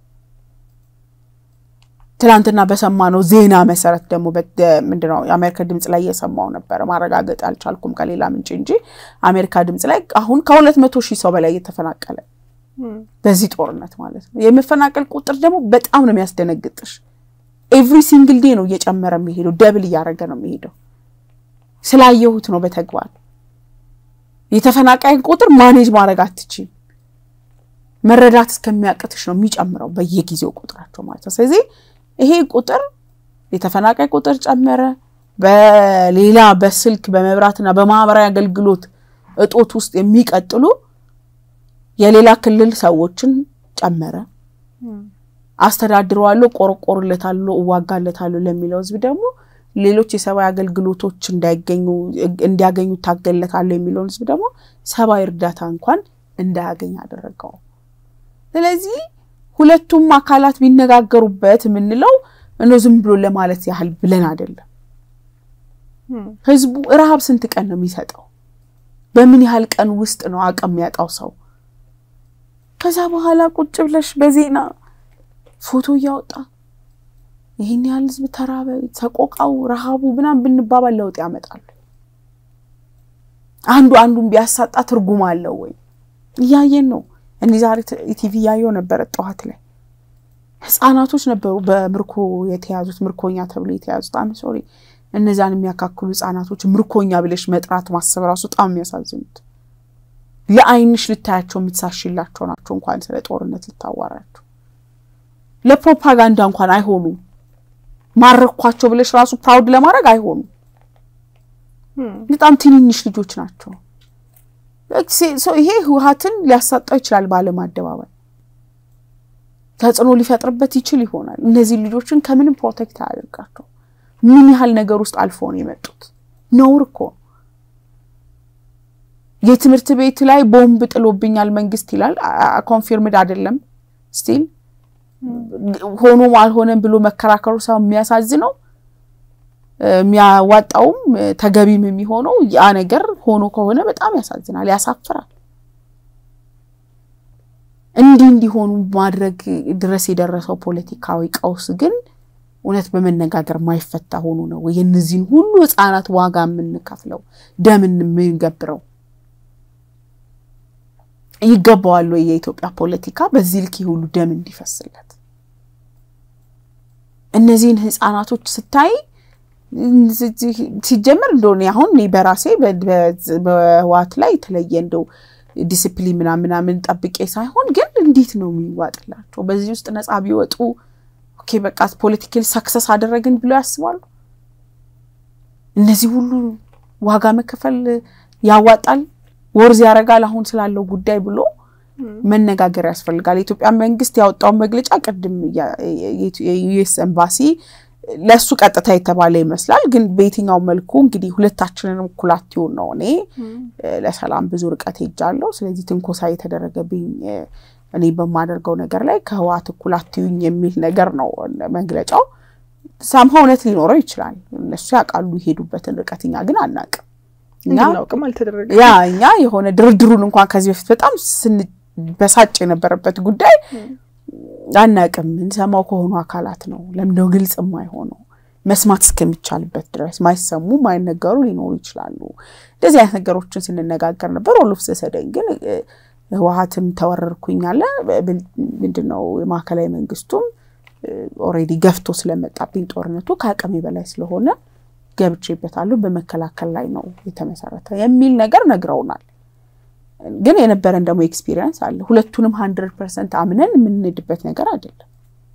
ትናንትና በሰማነው ዜና መሰረት ደግሞ ምንድነው የአሜሪካ ድምፅ ላይ እየሰማው ነበረ፣ ማረጋገጥ አልቻልኩም ከሌላ ምንጭ እንጂ አሜሪካ ድምፅ ላይ አሁን ከሁለት መቶ ሺህ ሰው በላይ እየተፈናቀለ በዚህ ጦርነት ማለት ነው። የመፈናቀል ቁጥር ደግሞ በጣም ነው የሚያስደነግጥሽ። ኤቭሪ ሲንግል ዴ ነው እየጨመረ የሚሄደው፣ ደብል እያደረገ ነው የሚሄደው። ስላየሁት ነው በተግባር የተፈናቃይን ቁጥር ማኔጅ ማድረግ አትችይም። መረዳት እስከሚያቅትሽ ነው የሚጨምረው በየጊዜው ቁጥራቸው ማለት ነው። ስለዚህ ይሄ ቁጥር የተፈናቃይ ቁጥር ጨመረ። በሌላ በስልክ በመብራትና በማህበራዊ አገልግሎት እጦት ውስጥ የሚቀጥሉ የሌላ ክልል ሰዎችን ጨመረ። አስተዳድረዋለሁ፣ ቆረቆርለታለሁ፣ እዋጋለታለሁ ለሚለው ህዝብ ደግሞ ሌሎች የሰብአዊ አገልግሎቶች እንዳይገኙ እንዲያገኙ ታገለታለሁ የሚለውን ህዝብ ደግሞ ሰብአዊ እርዳታ እንኳን እንዳያገኝ አደረገው። ስለዚህ ሁለቱም አካላት ቢነጋገሩበት የምንለው እነ ዝም ብሎ ለማለት ያህል ብለን አይደለም። ህዝቡ ረሃብ ስንት ቀን ነው የሚሰጠው? በምን ያህል ቀን ውስጥ ነው አቅም የሚያጣው ሰው? ከዛ በኋላ ቁጭ ብለሽ በዜና ፎቶ እያወጣ ይህን ያህል ህዝብ ተራበ፣ ሰቆቃው፣ ረሃቡ ምናምን ብንባባል ለውጥ ያመጣሉ? አንዱ አንዱን ቢያሳጣ ትርጉም አለው ወይ? እያየን ነው። እኔ ዛሬ ቲቪ እያየው ነበረ ጠዋት ላይ ህጻናቶች ነበሩ በምርኮ የተያዙት ምርኮኛ ተብሎ የተያዙት። አም ሶሪ እነዛን የሚያካክሉ ህጻናቶች ምርኮኛ ብለሽ መጥራት ማሰብ ራሱ በጣም የሚያሳዝኑት ለአይንሽ ልታያቸው የምትሳሽላቸው ናቸው። እንኳን ስለ ጦርነት ልታዋራቸው ለፕሮፓጋንዳ እንኳን አይሆኑም። ማረኳቸው ብለሽ ራሱ ፕራውድ ለማድረግ አይሆኑም። በጣም ትንንሽ ልጆች ናቸው። ይሄ ህወሓትን ሊያሳጣው ይችላል። በዓለም አደባባይ ተጽዕኖ ሊፈጥርበት ይችል ይሆናል። እነዚህ ልጆችን ከምንም ፕሮቴክት አያደርጋቸው። ምን ያህል ነገር ውስጥ አልፎ ነው የመጡት? ነውር እኮ ነው። የትምህርት ቤት ላይ ቦምብ ጥሎብኛል መንግስት ይላል። ኮንፊርምድ አይደለም ስቲል ሆኖም አልሆነም ብሎ መከራከሩ ሰው የሚያሳዝነው የሚያዋጣውም ተገቢም የሚሆነው ያ ነገር ሆኖ ከሆነ በጣም ያሳዝናል፣ ያሳፍራል። እንዲህ እንዲሆኑ ማድረግ ድረስ የደረሰው ፖለቲካዊ ቀውስ ግን እውነት በመነጋገር ማይፈታ ሆኖ ነው የእነዚህን ሁሉ ህፃናት ዋጋ የምንከፍለው ደምን የምንገብረው? ይገባዋል ወይ የኢትዮጵያ ፖለቲካ በዚህ ልክ ሁሉ ደም እንዲፈስለት? እነዚህን ህፃናቶች ስታይ ሲጀመር እንደሆነ አሁን እኔ በራሴ በህወሓት ላይ የተለየ እንደው ዲስፕሊን ምናምን ምናምን ጠብቄ ሳይሆን ግን እንዴት ነው የሚዋጥላቸው? በዚህ ውስጥ ነፃ ቢወጡ ኦኬ በቃ ፖለቲካል ሰክሰስ አደረግን ብለው ያስባሉ? እነዚህ ሁሉ ዋጋ መከፈል ያዋጣል ወርዝ ያደርጋል አሁን ስላለው ጉዳይ ብሎ መነጋገር ያስፈልጋል። የኢትዮጵያ መንግስት ያወጣውን መግለጫ ቅድም የዩኤስ ኤምባሲ ለእሱ ቀጥታ የተባለ ይመስላል። ግን በየትኛው መልኩ እንግዲህ ሁለታችንንም ኩላቲውን ነው። እኔ ለሰላም ብዙ ርቀት ሄጃለሁ። ስለዚህ ትንኮሳ የተደረገብኝ እኔ በማደርገው ነገር ላይ ከህወሓት ኩላቲውኝ የሚል ነገር ነው መግለጫው። ሳምሃ እውነት ሊኖረው ይችላል። እነሱ ያውቃሉ የሄዱበትን ርቀት፣ እኛ ግን አናውቅም። እንድናውቅም አልተደረገም። ያ እኛ የሆነ ድርድሩን እንኳን ከዚህ በፊት በጣም ስንበሳጭ የነበረበት ጉዳይ አናውቅም። እንሰማው ከሆኑ አካላት ነው። ለምንድነው ግልጽ የማይሆነው? መስማት እስከሚቻልበት ድረስ ማይሰሙ ማይነገሩ ሊኖሩ ይችላሉ። እንደዚህ አይነት ነገሮችን ስንነጋገር ነበር። ኦሎፍ ዘሰደኝ ግን ህወሓትም ተወረርኩኝ አለ። ምንድነው የማዕከላዊ መንግስቱም ኦልሬዲ ገፍቶ ስለመጣብኝ ጦርነቱ ከአቅሜ በላይ ስለሆነ ገብቼበታለሁ፣ በመከላከል ላይ ነው የተመሰረተ የሚል ነገር ነግረውናል። ግን የነበረን ደግሞ ኤክስፒሪየንስ አለ። ሁለቱንም ሀንድረድ ፐርሰንት አምነን የምንሄድበት ነገር አይደለም።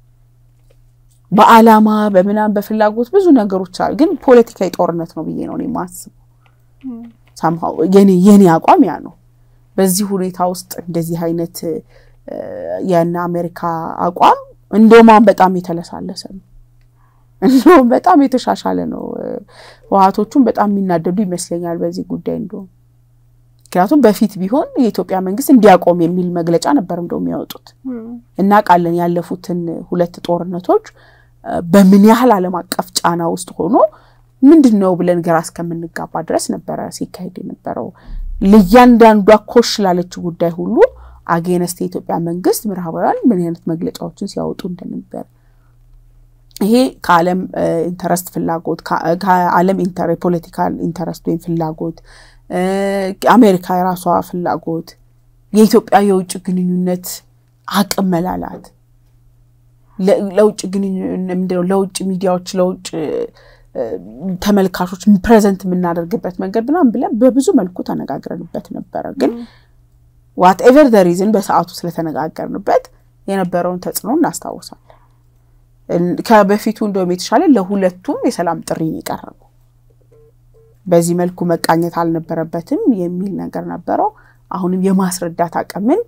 በአላማ በምናም በፍላጎት ብዙ ነገሮች አሉ። ግን ፖለቲካዊ ጦርነት ነው ብዬ ነው እኔ የማስበው። ሳምሃው የኔ አቋም ያ ነው። በዚህ ሁኔታ ውስጥ እንደዚህ አይነት የነ አሜሪካ አቋም እንደውም በጣም የተለሳለሰ ነው። እንደውም በጣም የተሻሻለ ነው። ህወሓቶቹም በጣም የሚናደዱ ይመስለኛል በዚህ ጉዳይ እንደውም ምክንያቱም በፊት ቢሆን የኢትዮጵያ መንግስት እንዲያቆም የሚል መግለጫ ነበር እንደው የሚያወጡት። እናውቃለን ያለፉትን ሁለት ጦርነቶች በምን ያህል ዓለም አቀፍ ጫና ውስጥ ሆኖ ምንድን ነው ብለን ግራ እስከምንጋባ ድረስ ነበረ ሲካሄድ የነበረው። ለእያንዳንዷ ኮሽ ላለችው ጉዳይ ሁሉ አጌነስት የኢትዮጵያ መንግስት ምዕራባውያን ምን አይነት መግለጫዎችን ሲያወጡ እንደነበር ይሄ ከዓለም ኢንተረስት ፍላጎት ከዓለም የፖለቲካል ኢንተረስት ወይም ፍላጎት አሜሪካ የራሷ ፍላጎት የኢትዮጵያ የውጭ ግንኙነት አቅም መላላት ለውጭ ግንኙነት ለውጭ ሚዲያዎች ለውጭ ተመልካቾች ፕሬዘንት የምናደርግበት መንገድ ምናምን ብለን በብዙ መልኩ ተነጋግረንበት ነበረ። ግን ዋት ኤቨር ደ ሪዝን በሰዓቱ ስለተነጋገርንበት የነበረውን ተጽዕኖ እናስታውሳለን። ከበፊቱ እንደውም የተሻለ ለሁለቱም የሰላም ጥሪ የቀረበው በዚህ መልኩ መቃኘት አልነበረበትም የሚል ነገር ነበረው። አሁንም የማስረዳት አቅምን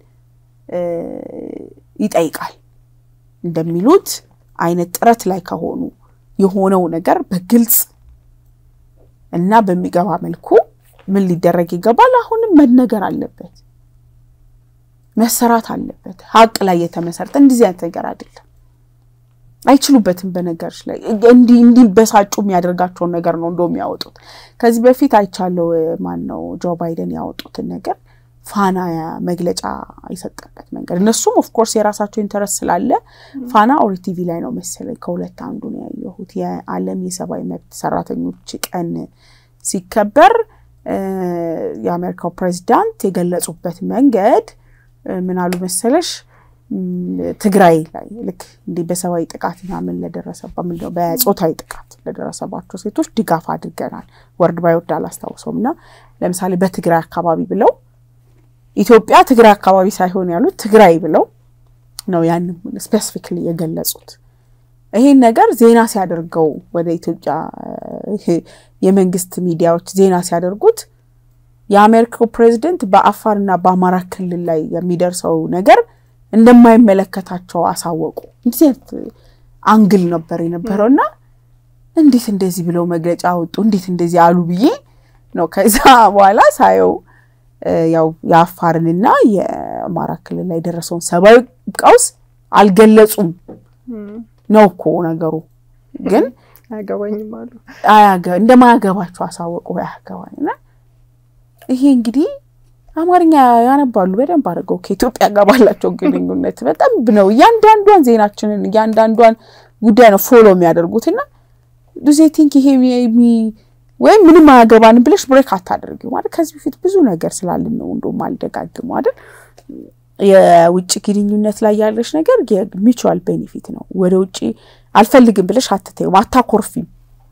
ይጠይቃል። እንደሚሉት አይነት ጥረት ላይ ከሆኑ የሆነው ነገር በግልጽ እና በሚገባ መልኩ ምን ሊደረግ ይገባል፣ አሁንም መነገር አለበት፣ መሰራት አለበት። ሀቅ ላይ የተመሰረተ እንደዚህ አይነት ነገር አይደለም። አይችሉበትም። በነገሮች ላይ እንዲበሳጩ የሚያደርጋቸውን ነገር ነው እንደው የሚያወጡት። ከዚህ በፊት አይቻለው። ማን ነው ጆ ባይደን ያወጡትን ነገር ፋና መግለጫ የሰጠበት መንገድ እነሱም ኦፍኮርስ የራሳቸው ኢንተረስት ስላለ ፋና ኦሪ ቲቪ ላይ ነው መሰለኝ ከሁለት አንዱ ነው ያየሁት። የዓለም የሰብአዊ መብት ሰራተኞች ቀን ሲከበር የአሜሪካው ፕሬዚዳንት የገለጹበት መንገድ ምን አሉ መሰለሽ ትግራይ ላይ ልክ እንዲህ በሰብአዊ ጥቃት ምናምን ለደረሰባ በጾታዊ ጥቃት ለደረሰባቸው ሴቶች ድጋፍ አድርገናል። ወርድ ባይ ወርድ አላስታውሰውም እና ለምሳሌ በትግራይ አካባቢ ብለው ኢትዮጵያ ትግራይ አካባቢ ሳይሆን ያሉት ትግራይ ብለው ነው ያንም ስፔሲፊክሊ የገለጹት። ይሄን ነገር ዜና ሲያደርገው ወደ ኢትዮጵያ የመንግስት ሚዲያዎች ዜና ሲያደርጉት የአሜሪካው ፕሬዚደንት በአፋርና በአማራ ክልል ላይ የሚደርሰው ነገር እንደማይመለከታቸው አሳወቁ። እንደዚህ አይነት አንግል ነበር የነበረው እና እንዴት እንደዚህ ብለው መግለጫ አወጡ፣ እንዴት እንደዚህ አሉ ብዬ ነው ከዛ በኋላ ሳየው ያው የአፋርንና የአማራ ክልል ላይ የደረሰውን ሰብአዊ ቀውስ አልገለጹም ነው እኮ ነገሩ። ግን አያገባኝም አሉ እንደማያገባቸው አሳወቁ። አያገባኝና ይሄ እንግዲህ አማርኛ ያነባሉ በደንብ አድርገው ከኢትዮጵያ ጋር ባላቸው ግንኙነት በጣም ነው እያንዳንዷን ዜናችንን እያንዳንዷን ጉዳይ ነው ፎሎ የሚያደርጉትና ዱዜ ቲንክ ይሄ ወይም ምንም አያገባንም ብለሽ ብሬክ አታደርጊው ማለት ከዚህ በፊት ብዙ ነገር ስላልን ነው እንደውም አልደጋግሙ አይደል የውጭ ግንኙነት ላይ ያለሽ ነገር የሚቹዋል ቤኔፊት ነው ወደ ውጭ አልፈልግም ብለሽ አትተይም አታኮርፊም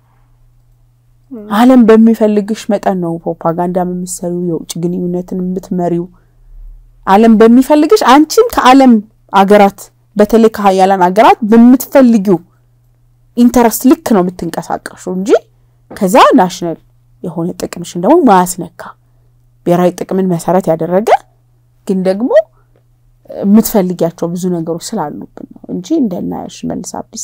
ዓለም በሚፈልግሽ መጠን ነው ፕሮፓጋንዳ የምትሰሪው የውጭ ግንኙነትን የምትመሪው ዓለም በሚፈልግሽ አንቺም ከዓለም አገራት በተለይ ከሀያላን ሀገራት በምትፈልጊው ኢንተረስት ልክ ነው የምትንቀሳቀሹ እንጂ ከዛ ናሽናል የሆነ ጥቅምሽን ደግሞ ማያስነካ ብሔራዊ ጥቅምን መሰረት ያደረገ ግን ደግሞ የምትፈልጊያቸው ብዙ ነገሮች ስላሉብን ነው እንጂ እንደነ ሽመልስ አብዲሳ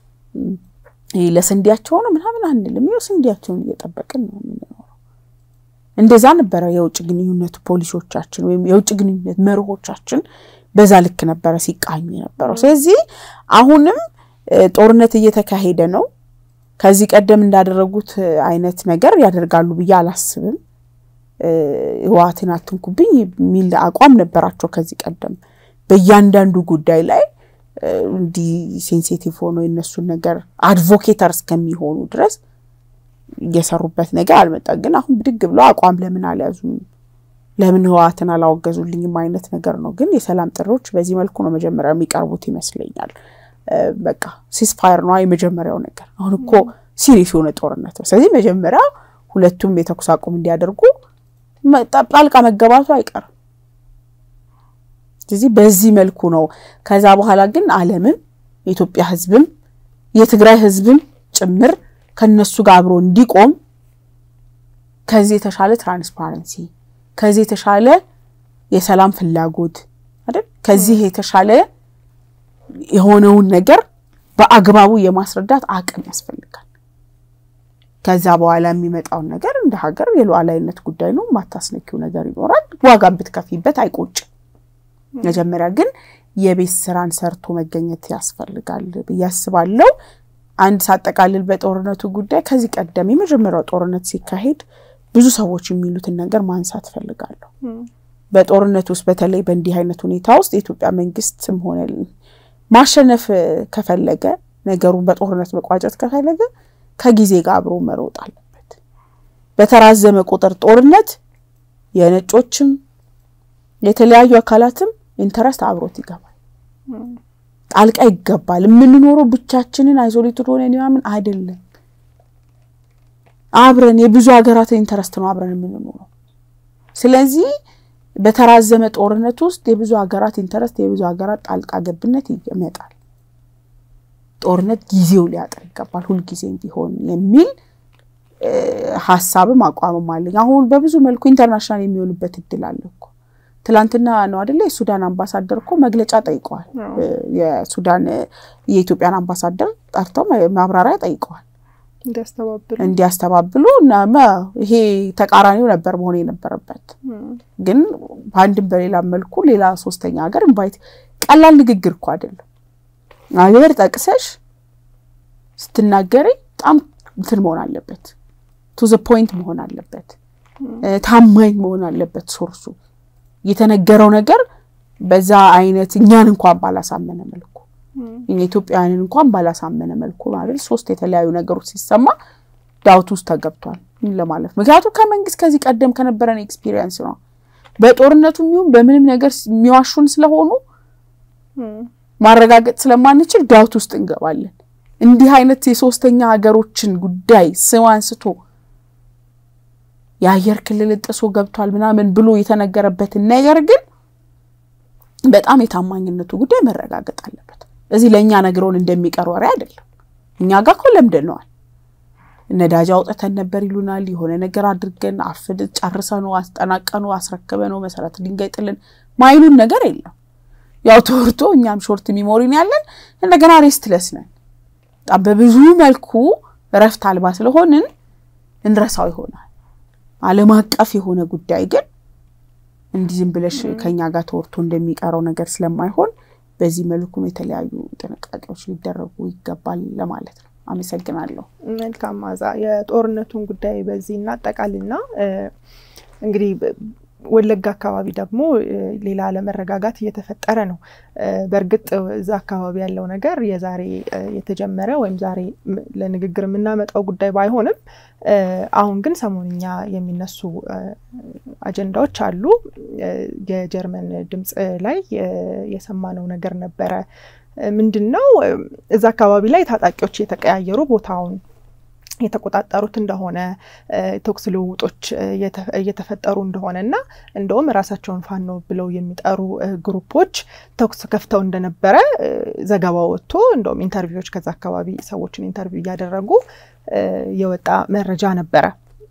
ለስንዴያቸው ነው ምናምን አንልም። ይኸው ስንዴያቸውን እየጠበቅን ነው የምንኖረው። እንደዛ ነበረ የውጭ ግንኙነት ፖሊሲዎቻችን ወይም የውጭ ግንኙነት መርሆቻችን በዛ ልክ ነበረ ሲቃኙ የነበረው። ስለዚህ አሁንም ጦርነት እየተካሄደ ነው። ከዚህ ቀደም እንዳደረጉት አይነት ነገር ያደርጋሉ ብዬ አላስብም። ህወሓትን አትንኩብኝ የሚል አቋም ነበራቸው ከዚህ ቀደም በእያንዳንዱ ጉዳይ ላይ እንዲህ ሴንሲቲቭ ሆኖ የነሱን ነገር አድቮኬተር እስከሚሆኑ ድረስ እየሰሩበት ነገር አልመጣም። ግን አሁን ብድግ ብለው አቋም ለምን አልያዙም፣ ለምን ህወሓትን አላወገዙልኝም አይነት ነገር ነው። ግን የሰላም ጥሪዎች በዚህ መልኩ ነው መጀመሪያ የሚቀርቡት ይመስለኛል። በቃ ሲስፋየር ነው የመጀመሪያው ነገር። አሁን እኮ ሲሪየስ የሆነ ጦርነት ነው። ስለዚህ መጀመሪያ ሁለቱም የተኩስ አቁም እንዲያደርጉ ጣልቃ መገባቱ አይቀርም። ስለዚህ በዚህ መልኩ ነው። ከዛ በኋላ ግን ዓለምም የኢትዮጵያ ህዝብም የትግራይ ህዝብም ጭምር ከነሱ ጋር አብሮ እንዲቆም ከዚህ የተሻለ ትራንስፓረንሲ፣ ከዚህ የተሻለ የሰላም ፍላጎት አይደል፣ ከዚህ የተሻለ የሆነውን ነገር በአግባቡ የማስረዳት አቅም ያስፈልጋል። ከዛ በኋላ የሚመጣውን ነገር እንደ ሀገር የሉዓላዊነት ጉዳይ ነው። ማታስነኪው ነገር ይኖራል። ዋጋን ብትከፊበት አይቆጭም። መጀመሪያ ግን የቤት ስራን ሰርቶ መገኘት ያስፈልጋል ብዬ አስባለሁ። አንድ ሳጠቃልል በጦርነቱ ጉዳይ ከዚህ ቀደም የመጀመሪያው ጦርነት ሲካሄድ ብዙ ሰዎች የሚሉትን ነገር ማንሳት ፈልጋለሁ። በጦርነት ውስጥ በተለይ በእንዲህ አይነት ሁኔታ ውስጥ የኢትዮጵያ መንግስትም ሆነ ማሸነፍ ከፈለገ ነገሩን በጦርነት መቋጨት ከፈለገ ከጊዜ ጋር አብሮ መሮጥ አለበት። በተራዘመ ቁጥር ጦርነት የነጮችም የተለያዩ አካላትም ኢንተረስት አብሮት ይገባል፣ ጣልቃ ይገባል። የምንኖረው ብቻችንን አይዞሌትድ ሆነን ምናምን አይደለም። አብረን የብዙ ሀገራትን ኢንተረስት ነው አብረን የምንኖረው። ስለዚህ በተራዘመ ጦርነት ውስጥ የብዙ ሀገራት ኢንተረስት፣ የብዙ ሀገራት ጣልቃ ገብነት ይመጣል። ጦርነት ጊዜው ሊያጥር ይገባል ሁልጊዜም ቢሆን የሚል ሀሳብም አቋምም አለኝ። አሁን በብዙ መልኩ ኢንተርናሽናል የሚሆንበት እድል አለ እኮ። ትላንትና ነው አደለ? የሱዳን አምባሳደር እኮ መግለጫ ጠይቀዋል። የሱዳን የኢትዮጵያን አምባሳደር ጠርተው ማብራሪያ ጠይቀዋል እንዲያስተባብሉ እና ይሄ ተቃራኒው ነበር መሆን የነበረበት። ግን በአንድም በሌላ መልኩ ሌላ ሶስተኛ ሀገር ኢንቫይት ቀላል ንግግር እኮ አይደለም። ሀገር ጠቅሰሽ ስትናገሪ በጣም እንትን መሆን አለበት፣ ቱ ዘ ፖይንት መሆን አለበት፣ ታማኝ መሆን አለበት ሶርሱ የተነገረው ነገር በዛ አይነት እኛን እንኳን ባላሳመነ መልኩ ኢትዮጵያውያንን እንኳን ባላሳመነ መልኩ ማለት ሶስት የተለያዩ ነገሮች ሲሰማ ዳውት ውስጥ ተገብቷል ለማለት ምክንያቱም ከመንግስት ከዚህ ቀደም ከነበረን ኤክስፒሪየንስ ነው። በጦርነቱ የሚሆን በምንም ነገር የሚዋሹን ስለሆኑ ማረጋገጥ ስለማንችል ዳውት ውስጥ እንገባለን። እንዲህ አይነት የሶስተኛ ሀገሮችን ጉዳይ ስም አንስቶ የአየር ክልል ጥሶ ገብቷል ምናምን ብሎ የተነገረበትን ነገር ግን በጣም የታማኝነቱ ጉዳይ መረጋገጥ አለበት። እዚህ ለእኛ ነግረውን እንደሚቀር ወሬ አይደለም። እኛ ጋር እኮ ለምደነዋል። ነዳጅ አውጥተን ነበር ይሉናል። የሆነ ነገር አድርገን አፍድ ጨርሰ ነው አስጠናቀ ነው አስረክበ ነው መሰረት ድንጋይ ጥልን ማይሉን ነገር የለም። ያው ተወርቶ እኛም ሾርት ሚሞሪን ያለን እንደገና ሬስትለስ ነን። በጣም በብዙ መልኩ እረፍት አልባ ስለሆንን እንረሳው ይሆናል። ዓለም አቀፍ የሆነ ጉዳይ ግን እንዲህ ዝም ብለሽ ከኛ ጋር ተወርቶ እንደሚቀረው ነገር ስለማይሆን በዚህ መልኩም የተለያዩ ጥንቃቄዎች ሊደረጉ ይገባል ለማለት ነው። አመሰግናለሁ። መልካም ማዛ። የጦርነቱን ጉዳይ በዚህ እናጠቃልና እንግዲህ ወለጋ አካባቢ ደግሞ ሌላ አለመረጋጋት እየተፈጠረ ነው። በእርግጥ እዛ አካባቢ ያለው ነገር የዛሬ የተጀመረ ወይም ዛሬ ለንግግር የምናመጣው ጉዳይ ባይሆንም አሁን ግን ሰሞንኛ የሚነሱ አጀንዳዎች አሉ። የጀርመን ድምፅ ላይ የሰማነው ነገር ነበረ። ምንድን ነው እዛ አካባቢ ላይ ታጣቂዎች የተቀያየሩ ቦታውን የተቆጣጠሩት እንደሆነ ተኩስ ልውውጦች እየተፈጠሩ እንደሆነ እና እንደውም ራሳቸውን ፋኖ ብለው የሚጠሩ ግሩፖች ተኩስ ከፍተው እንደነበረ ዘገባ ወጥቶ እንደውም ኢንተርቪዎች ከዛ አካባቢ ሰዎችን ኢንተርቪው እያደረጉ የወጣ መረጃ ነበረ።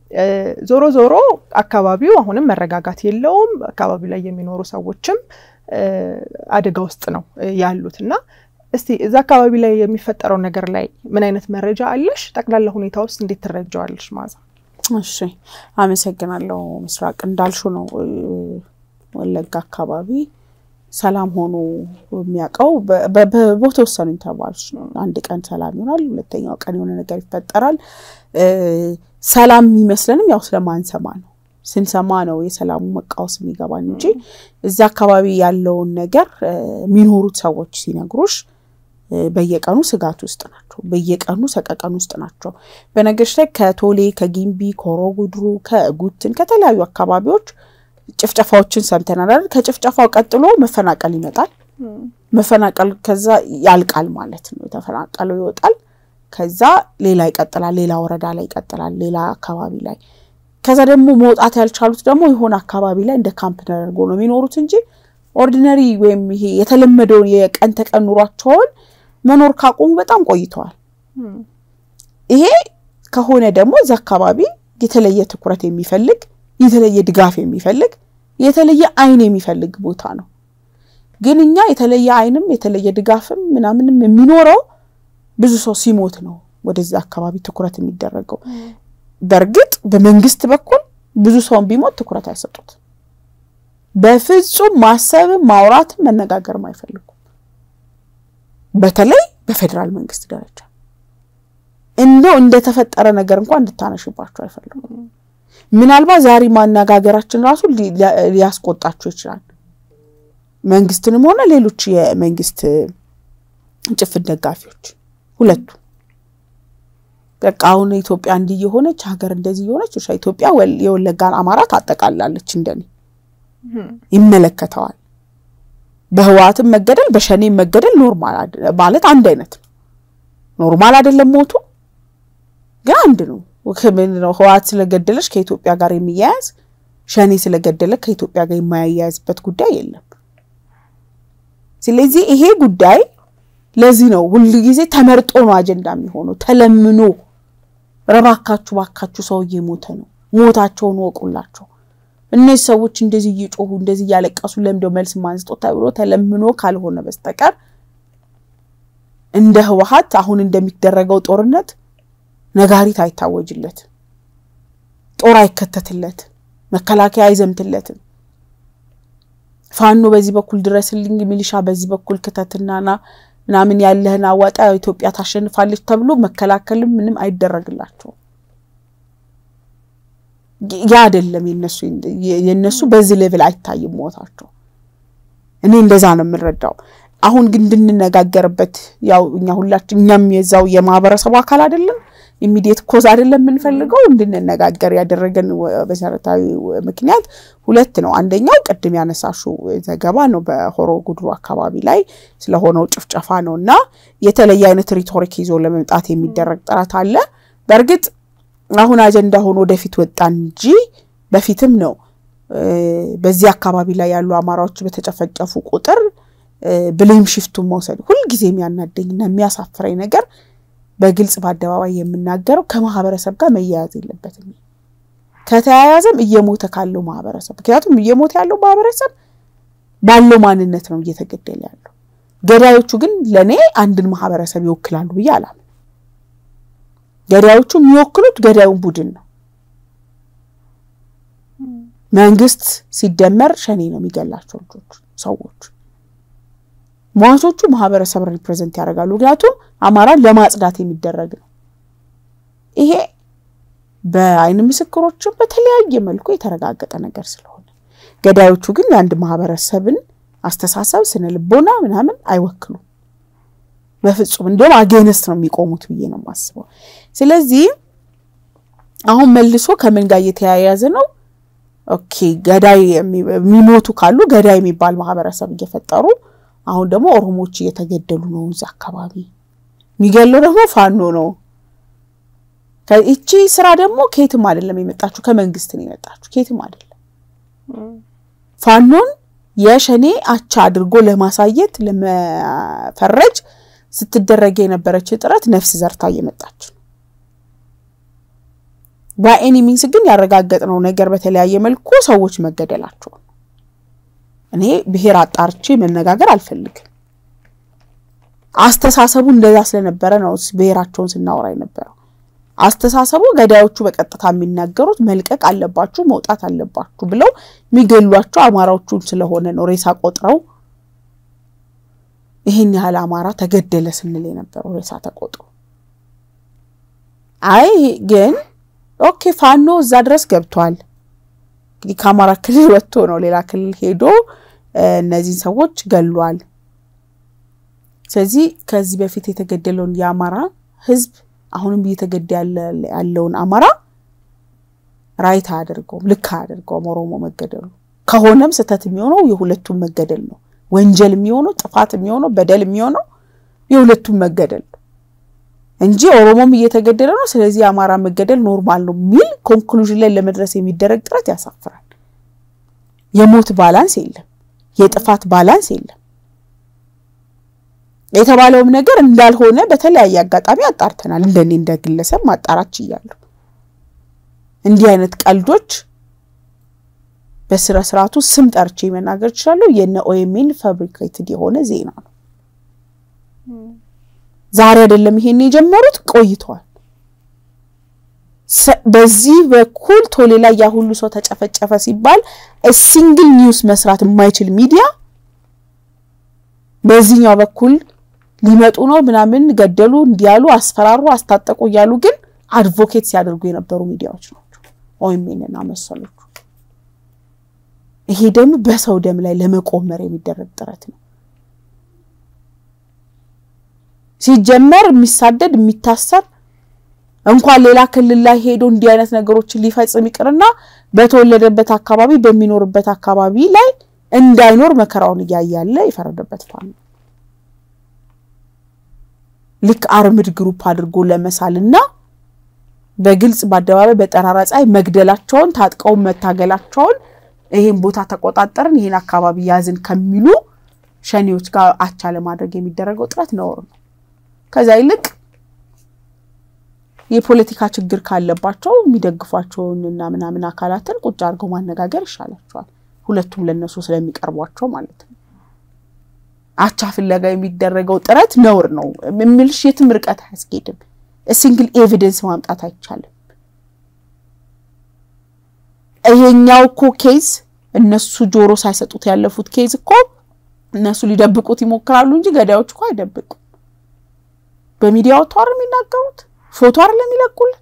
ዞሮ ዞሮ አካባቢው አሁንም መረጋጋት የለውም። አካባቢው ላይ የሚኖሩ ሰዎችም አደጋ ውስጥ ነው ያሉት እና እስቲ እዛ አካባቢ ላይ የሚፈጠረው ነገር ላይ ምን አይነት መረጃ አለሽ? ጠቅላላ ሁኔታ ውስጥ እንዴት ትረጃዋለሽ? ማዛ እሺ፣ አመሰግናለሁ። ምስራቅ እንዳልሹ ነው ወለጋ አካባቢ ሰላም ሆኖ የሚያውቀው በተወሰኑ ኢንተርቫሎች ነው። አንድ ቀን ሰላም ይሆናል፣ ሁለተኛው ቀን የሆነ ነገር ይፈጠራል። ሰላም የሚመስለንም ያው ስለማንሰማ ነው። ስንሰማ ነው የሰላሙ መቃወስ የሚገባን እንጂ እዛ አካባቢ ያለውን ነገር የሚኖሩት ሰዎች ሲነግሩሽ በየቀኑ ስጋት ውስጥ ናቸው። በየቀኑ ሰቀቀን ውስጥ ናቸው። በነገሮች ላይ ከቶሌ፣ ከጊምቢ፣ ከሆሮ ጉድሩ፣ ከጉትን ከተለያዩ አካባቢዎች ጭፍጨፋዎችን ሰምተናል አይደል? ከጭፍጨፋው ቀጥሎ መፈናቀል ይመጣል። መፈናቀል ከዛ ያልቃል ማለት ነው። የተፈናቀለው ይወጣል። ከዛ ሌላ ይቀጥላል። ሌላ ወረዳ ላይ ይቀጥላል። ሌላ አካባቢ ላይ ከዛ ደግሞ መውጣት ያልቻሉት ደግሞ የሆነ አካባቢ ላይ እንደ ካምፕ ተደርጎ ነው የሚኖሩት እንጂ ኦርዲነሪ ወይም ይሄ የተለመደውን የቀን ተቀን ኑሯቸውን መኖር ካቆሙ በጣም ቆይተዋል። ይሄ ከሆነ ደግሞ እዚ አካባቢ የተለየ ትኩረት የሚፈልግ የተለየ ድጋፍ የሚፈልግ የተለየ አይን የሚፈልግ ቦታ ነው። ግን እኛ የተለየ አይንም የተለየ ድጋፍም ምናምንም የሚኖረው ብዙ ሰው ሲሞት ነው ወደዛ አካባቢ ትኩረት የሚደረገው። በእርግጥ በመንግስት በኩል ብዙ ሰውን ቢሞት ትኩረት አይሰጡት። በፍጹም ማሰብም ማውራትም መነጋገርም አይፈልጉም። በተለይ በፌዴራል መንግስት ደረጃ እንደው እንደተፈጠረ ነገር እንኳን እንድታነሽባቸው አይፈልጉም። ምናልባት ዛሬ ማነጋገራችን ራሱ ሊያስቆጣቸው ይችላል። መንግስትንም ሆነ ሌሎች የመንግስት ጭፍን ደጋፊዎች ሁለቱ በቃ አሁን ኢትዮጵያ እንዲህ የሆነች ሀገር እንደዚህ የሆነች ኢትዮጵያ የወለጋን አማራ ታጠቃላለች። እንደኔ ይመለከተዋል። በህወሓትም መገደል በሸኔም መገደል ኖርማል ማለት አንድ አይነት ነው። ኖርማል አይደለም ሞቱ ግን አንድ ነው። ህወሓት ስለገደለች ከኢትዮጵያ ጋር የሚያያዝ ሸኔ ስለገደለ ከኢትዮጵያ ጋር የማያያዝበት ጉዳይ የለም። ስለዚህ ይሄ ጉዳይ ለዚህ ነው ሁሉ ጊዜ ተመርጦ ነው አጀንዳ የሚሆነው ተለምኖ ረባካችሁ ባካችሁ ሰውዬ ሞተ ነው ሞታቸውን ወቁላቸው እነዚህ ሰዎች እንደዚህ እየጮሁ እንደዚህ እያለቀሱ ለምደው መልስ ማንስጦ ተብሎ ተለምኖ ካልሆነ በስተቀር እንደ ህወሓት አሁን እንደሚደረገው ጦርነት ነጋሪት አይታወጅለት፣ ጦር አይከተትለት፣ መከላከያ አይዘምትለትም። ፋኖ በዚህ በኩል ድረስልኝ፣ ሚሊሻ በዚህ በኩል ክተትናና ምናምን ያለህን አዋጣ ኢትዮጵያ ታሸንፋለች ተብሎ መከላከልም ምንም አይደረግላቸውም። ያ አይደለም የነሱ የነሱ በዚህ ሌቭል አይታይም ሞታቸው። እኔ እንደዛ ነው የምንረዳው። አሁን ግን እንድንነጋገርበት ያው እኛ ሁላችን እኛም የዛው የማህበረሰቡ አካል አይደለም ኢሚዲየት ኮዝ አይደለም የምንፈልገው እንድንነጋገር ያደረገን መሰረታዊ ምክንያት ሁለት ነው። አንደኛው ቅድም ያነሳሹ ዘገባ ነው በሆሮ ጉድሩ አካባቢ ላይ ስለሆነው ጭፍጨፋ ነው እና የተለየ አይነት ሪቶሪክ ይዞ ለመምጣት የሚደረግ ጥረት አለ። በእርግጥ አሁን አጀንዳ ሆኖ ወደፊት ወጣ እንጂ በፊትም ነው በዚህ አካባቢ ላይ ያሉ አማራዎች በተጨፈጨፉ ቁጥር ብሌም ሽፍቱን መውሰድ ሁልጊዜ የሚያናደኝና የሚያሳፍረኝ ነገር በግልጽ በአደባባይ የምናገረው ከማህበረሰብ ጋር መያያዝ የለበትም። ከተያያዘም እየሞተ ካለው ማህበረሰብ ምክንያቱም እየሞተ ያለው ማህበረሰብ ባለው ማንነት ነው እየተገደለ ያለው። ገዳዮቹ ግን ለእኔ አንድን ማህበረሰብ ይወክላሉ ብዬ አላምን። ገዳዮቹ የሚወክሉት ገዳዩን ቡድን ነው። መንግስት ሲደመር ሸኔ ነው የሚገላቸው ልጆች ሰዎች ሟቾቹ ማህበረሰብ ሪፕሬዘንት ያደርጋሉ። ምክንያቱም አማራን ለማጽዳት የሚደረግ ነው። ይሄ በአይን ምስክሮችም በተለያየ መልኩ የተረጋገጠ ነገር ስለሆነ ገዳዮቹ ግን የአንድ ማህበረሰብን አስተሳሰብ፣ ስነ ልቦና ምናምን አይወክሉም በፍጹም። እንዲሁም አጌነስት ነው የሚቆሙት ብዬ ነው የማስበው። ስለዚህ አሁን መልሶ ከምን ጋር እየተያያዘ ነው? ኦኬ ገዳይ የሚሞቱ ካሉ ገዳይ የሚባል ማህበረሰብ እየፈጠሩ አሁን ደግሞ ኦሮሞዎች እየተገደሉ ነው። እዛ አካባቢ የሚገለው ደግሞ ፋኖ ነው። ይቺ ስራ ደግሞ ከየትም አይደለም የመጣችሁ ከመንግስት ነው የመጣችሁ፣ ከየትም አይደለም። ፋኖን የሸኔ አቻ አድርጎ ለማሳየት ለመፈረጅ ስትደረግ የነበረች ጥረት ነፍስ ዘርታ እየመጣች ነው። በኤኒ ሚንስ ግን ያረጋገጥነው ነገር በተለያየ መልኩ ሰዎች መገደላቸው እኔ ብሔር አጣርቼ መነጋገር አልፈልግም። አስተሳሰቡ እንደዛ ስለነበረ ነው ብሔራቸውን ስናወራ የነበረው። አስተሳሰቡ ገዳዮቹ በቀጥታ የሚናገሩት መልቀቅ አለባችሁ፣ መውጣት አለባችሁ ብለው የሚገሏቸው አማራዎቹን ስለሆነ ነው ሬሳ ቆጥረው ይህን ያህል አማራ ተገደለ ስንል የነበረው ሬሳ ተቆጥሮ። አይ ግን ኦኬ ፋኖ እዛ ድረስ ገብቷል። እንግዲህ ከአማራ ክልል ወጥቶ ነው ሌላ ክልል ሄዶ እነዚህን ሰዎች ገሏል። ስለዚህ ከዚህ በፊት የተገደለውን የአማራ ሕዝብ አሁንም እየተገደ ያለውን አማራ ራይት አያደርገውም፣ ልክ አያደርገውም። ኦሮሞ መገደሉ ከሆነም ስህተት የሚሆነው የሁለቱም መገደል ነው። ወንጀል የሚሆነው ጥፋት የሚሆነው በደል የሚሆነው የሁለቱም መገደል ነው እንጂ ኦሮሞም እየተገደለ ነው፣ ስለዚህ የአማራ መገደል ኖርማል ነው የሚል ኮንክሉዥን ላይ ለመድረስ የሚደረግ ጥረት ያሳፍራል። የሞት ባላንስ የለም፣ የጥፋት ባላንስ የለም። የተባለውም ነገር እንዳልሆነ በተለያየ አጋጣሚ አጣርተናል። እንደኔ እንደ ግለሰብ ማጣራት ችያለሁ። እንዲህ አይነት ቀልዶች በስነ ስርዓቱ ስም ጠርቼ መናገር እችላለሁ። የነ ኦኤምኤን ፋብሪኬትድ የሆነ ዜና ነው። ዛሬ አይደለም ይሄን የጀመሩት ቆይተዋል። በዚህ በኩል ቶሌ ላይ ያ ሁሉ ሰው ተጨፈጨፈ ሲባል ሲንግል ኒውስ መስራት የማይችል ሚዲያ በዚህኛው በኩል ሊመጡ ነው ምናምን ገደሉ፣ እንዲያሉ፣ አስፈራሩ፣ አስታጠቁ እያሉ ግን አድቮኬት ሲያደርጉ የነበሩ ሚዲያዎች ናቸው ኦኤምኤንና መሰሎቹ። ይሄ ደግሞ በሰው ደም ላይ ለመቆመር የሚደረግ ጥረት ነው። ሲጀመር የሚሳደድ የሚታሰር እንኳን ሌላ ክልል ላይ ሄዶ እንዲህ አይነት ነገሮችን ሊፈጽም ይቅርና በተወለደበት አካባቢ በሚኖርበት አካባቢ ላይ እንዳይኖር መከራውን እያያለ የፈረደበት ፋኖ ልክ አርምድ ግሩፕ አድርጎ ለመሳልና በግልጽ በአደባባይ በጠራራ ፀሐይ መግደላቸውን ታጥቀውን መታገላቸውን ይሄን ቦታ ተቆጣጠርን ይሄን አካባቢ ያዝን ከሚሉ ሸኔዎች ጋር አቻ ለማድረግ የሚደረገው ጥረት ነውር ነው። ከዛ ይልቅ የፖለቲካ ችግር ካለባቸው የሚደግፏቸውን እና ምናምን አካላትን ቁጭ አድርገው ማነጋገር ይሻላቸዋል። ሁለቱም ለነሱ ስለሚቀርቧቸው ማለት ነው። አቻ ፍለጋ የሚደረገው ጥረት ነውር ነው የሚልሽ የትም ርቀት አያስኬድም። ሲንግል ኤቪደንስ ማምጣት አይቻልም። ይሄኛው እኮ ኬዝ እነሱ ጆሮ ሳይሰጡት ያለፉት ኬዝ እኮ እነሱ ሊደብቁት ይሞክራሉ እንጂ ገዳዮች እኮ አይደብቁም። በሚዲያ ወጥተው አይደል የሚናገሩት? ፎቶ አይደል የሚለቁልን?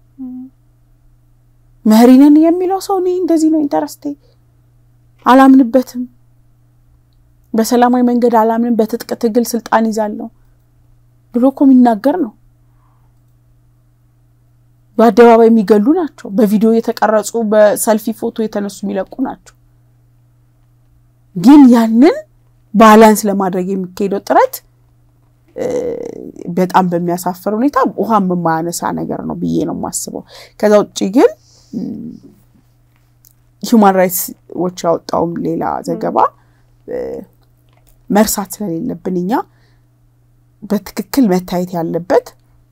መሪነን የሚለው ሰው እኔ እንደዚህ ነው ኢንተረስቴ፣ አላምንበትም፣ በሰላማዊ መንገድ አላምንም፣ በትጥቅ ትግል ስልጣን ይዛለሁ ብሎ እኮ የሚናገር ነው። በአደባባይ የሚገሉ ናቸው። በቪዲዮ የተቀረጹ በሰልፊ ፎቶ የተነሱ የሚለቁ ናቸው። ግን ያንን ባላንስ ለማድረግ የሚካሄደው ጥረት በጣም በሚያሳፍር ሁኔታ ውሃም የማያነሳ ነገር ነው ብዬ ነው የማስበው። ከዛ ውጭ ግን ሂውማን ራይትስ ዎች ያወጣውም ሌላ ዘገባ መርሳት ስለሌለብን እኛ በትክክል መታየት ያለበት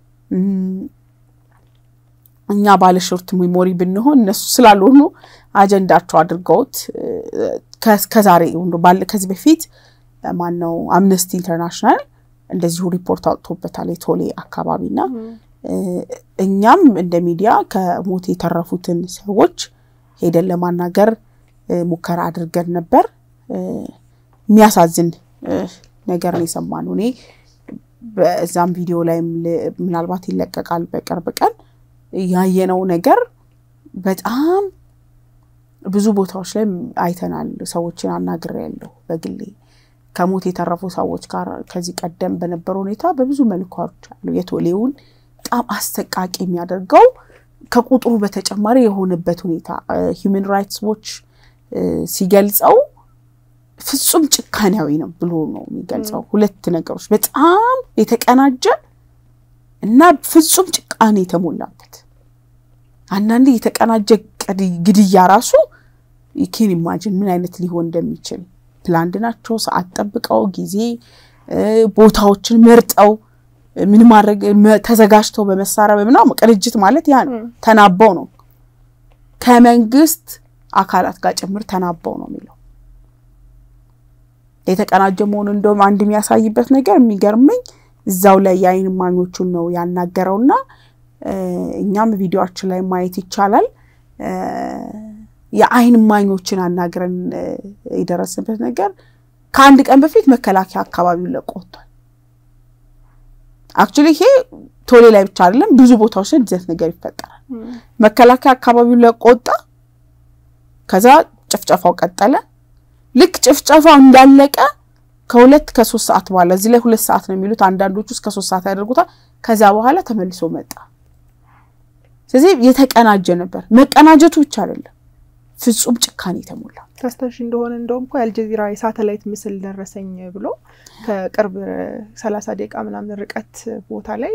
እኛ ባለሾርት ሜሞሪ ብንሆን እነሱ ስላልሆኑ አጀንዳቸው አድርገውት ከዛሬ ከዚህ በፊት ማነው አምነስቲ ኢንተርናሽናል እንደዚሁ ሪፖርት አውጥቶበታል የቶሌ አካባቢና እኛም እንደ ሚዲያ ከሞት የተረፉትን ሰዎች ሄደን ለማናገር ሙከራ አድርገን ነበር። የሚያሳዝን ነገር ነው የሰማነው። እኔ በዛም ቪዲዮ ላይም ምናልባት ይለቀቃል በቅርብ ቀን ያየነው ነገር በጣም ብዙ ቦታዎች ላይ አይተናል። ሰዎችን አናግሬያለሁ በግሌ ከሞት የተረፉ ሰዎች ጋር ከዚህ ቀደም በነበረ ሁኔታ በብዙ መልኳዎች አሉ። የቶሌውን በጣም አሰቃቂ የሚያደርገው ከቁጥሩ በተጨማሪ የሆነበት ሁኔታ ሂውመን ራይትስ ዎች ሲገልጸው ፍጹም ጭካኔያዊ ነው ብሎ ነው የሚገልጸው። ሁለት ነገሮች በጣም የተቀናጀ እና ፍጹም ጭካኔ የተሞላበት አንዳንዴ የተቀናጀ ግድያ ራሱ ኬን ኢማጅን ምን አይነት ሊሆን እንደሚችል ፕላንድ ናቸው። ሰዓት ጠብቀው ጊዜ ቦታዎችን መርጠው ምን ማድረግ ተዘጋጅተው በመሳሪያ በምናምን ቅንጅት ማለት ያ ነው። ተናበው ነው ከመንግስት አካላት ጋር ጭምር ተናበው ነው የሚለው የተቀናጀ መሆኑ እንደውም አንድ የሚያሳይበት ነገር የሚገርመኝ እዛው ላይ የአይን እማኞቹን ነው ያናገረውና እኛም ቪዲዮችን ላይ ማየት ይቻላል። የአይን እማኞችን አናግረን የደረስንበት ነገር ከአንድ ቀን በፊት መከላከያ አካባቢውን ለቆ ወጥቷል። አክቹዋሊ ይሄ ቶሌ ላይ ብቻ አይደለም፣ ብዙ ቦታዎች ላይ እንደዚህ ነገር ይፈጠራል። መከላከያ አካባቢውን ለቆ ወጣ። ከዛ ጭፍጨፋው ቀጠለ። ልክ ጭፍጨፋው እንዳለቀ ከሁለት ከሶስት ሰዓት በኋላ እዚህ ላይ ሁለት ሰዓት ነው የሚሉት አንዳንዶቹ እስከ ሶስት ሰዓት ያደርጉታል። ከዛ በኋላ ተመልሶ መጣ። ስለዚህ የተቀናጀ ነበር። መቀናጀቱ ብቻ አይደለም፣ ፍጹም ጭካኔ የተሞላ ታስታውሽ እንደሆነ እንደውም እኮ የአልጀዚራ የሳተላይት ምስል ደረሰኝ ብሎ ከቅርብ ሰላሳ ደቂቃ ምናምን ርቀት ቦታ ላይ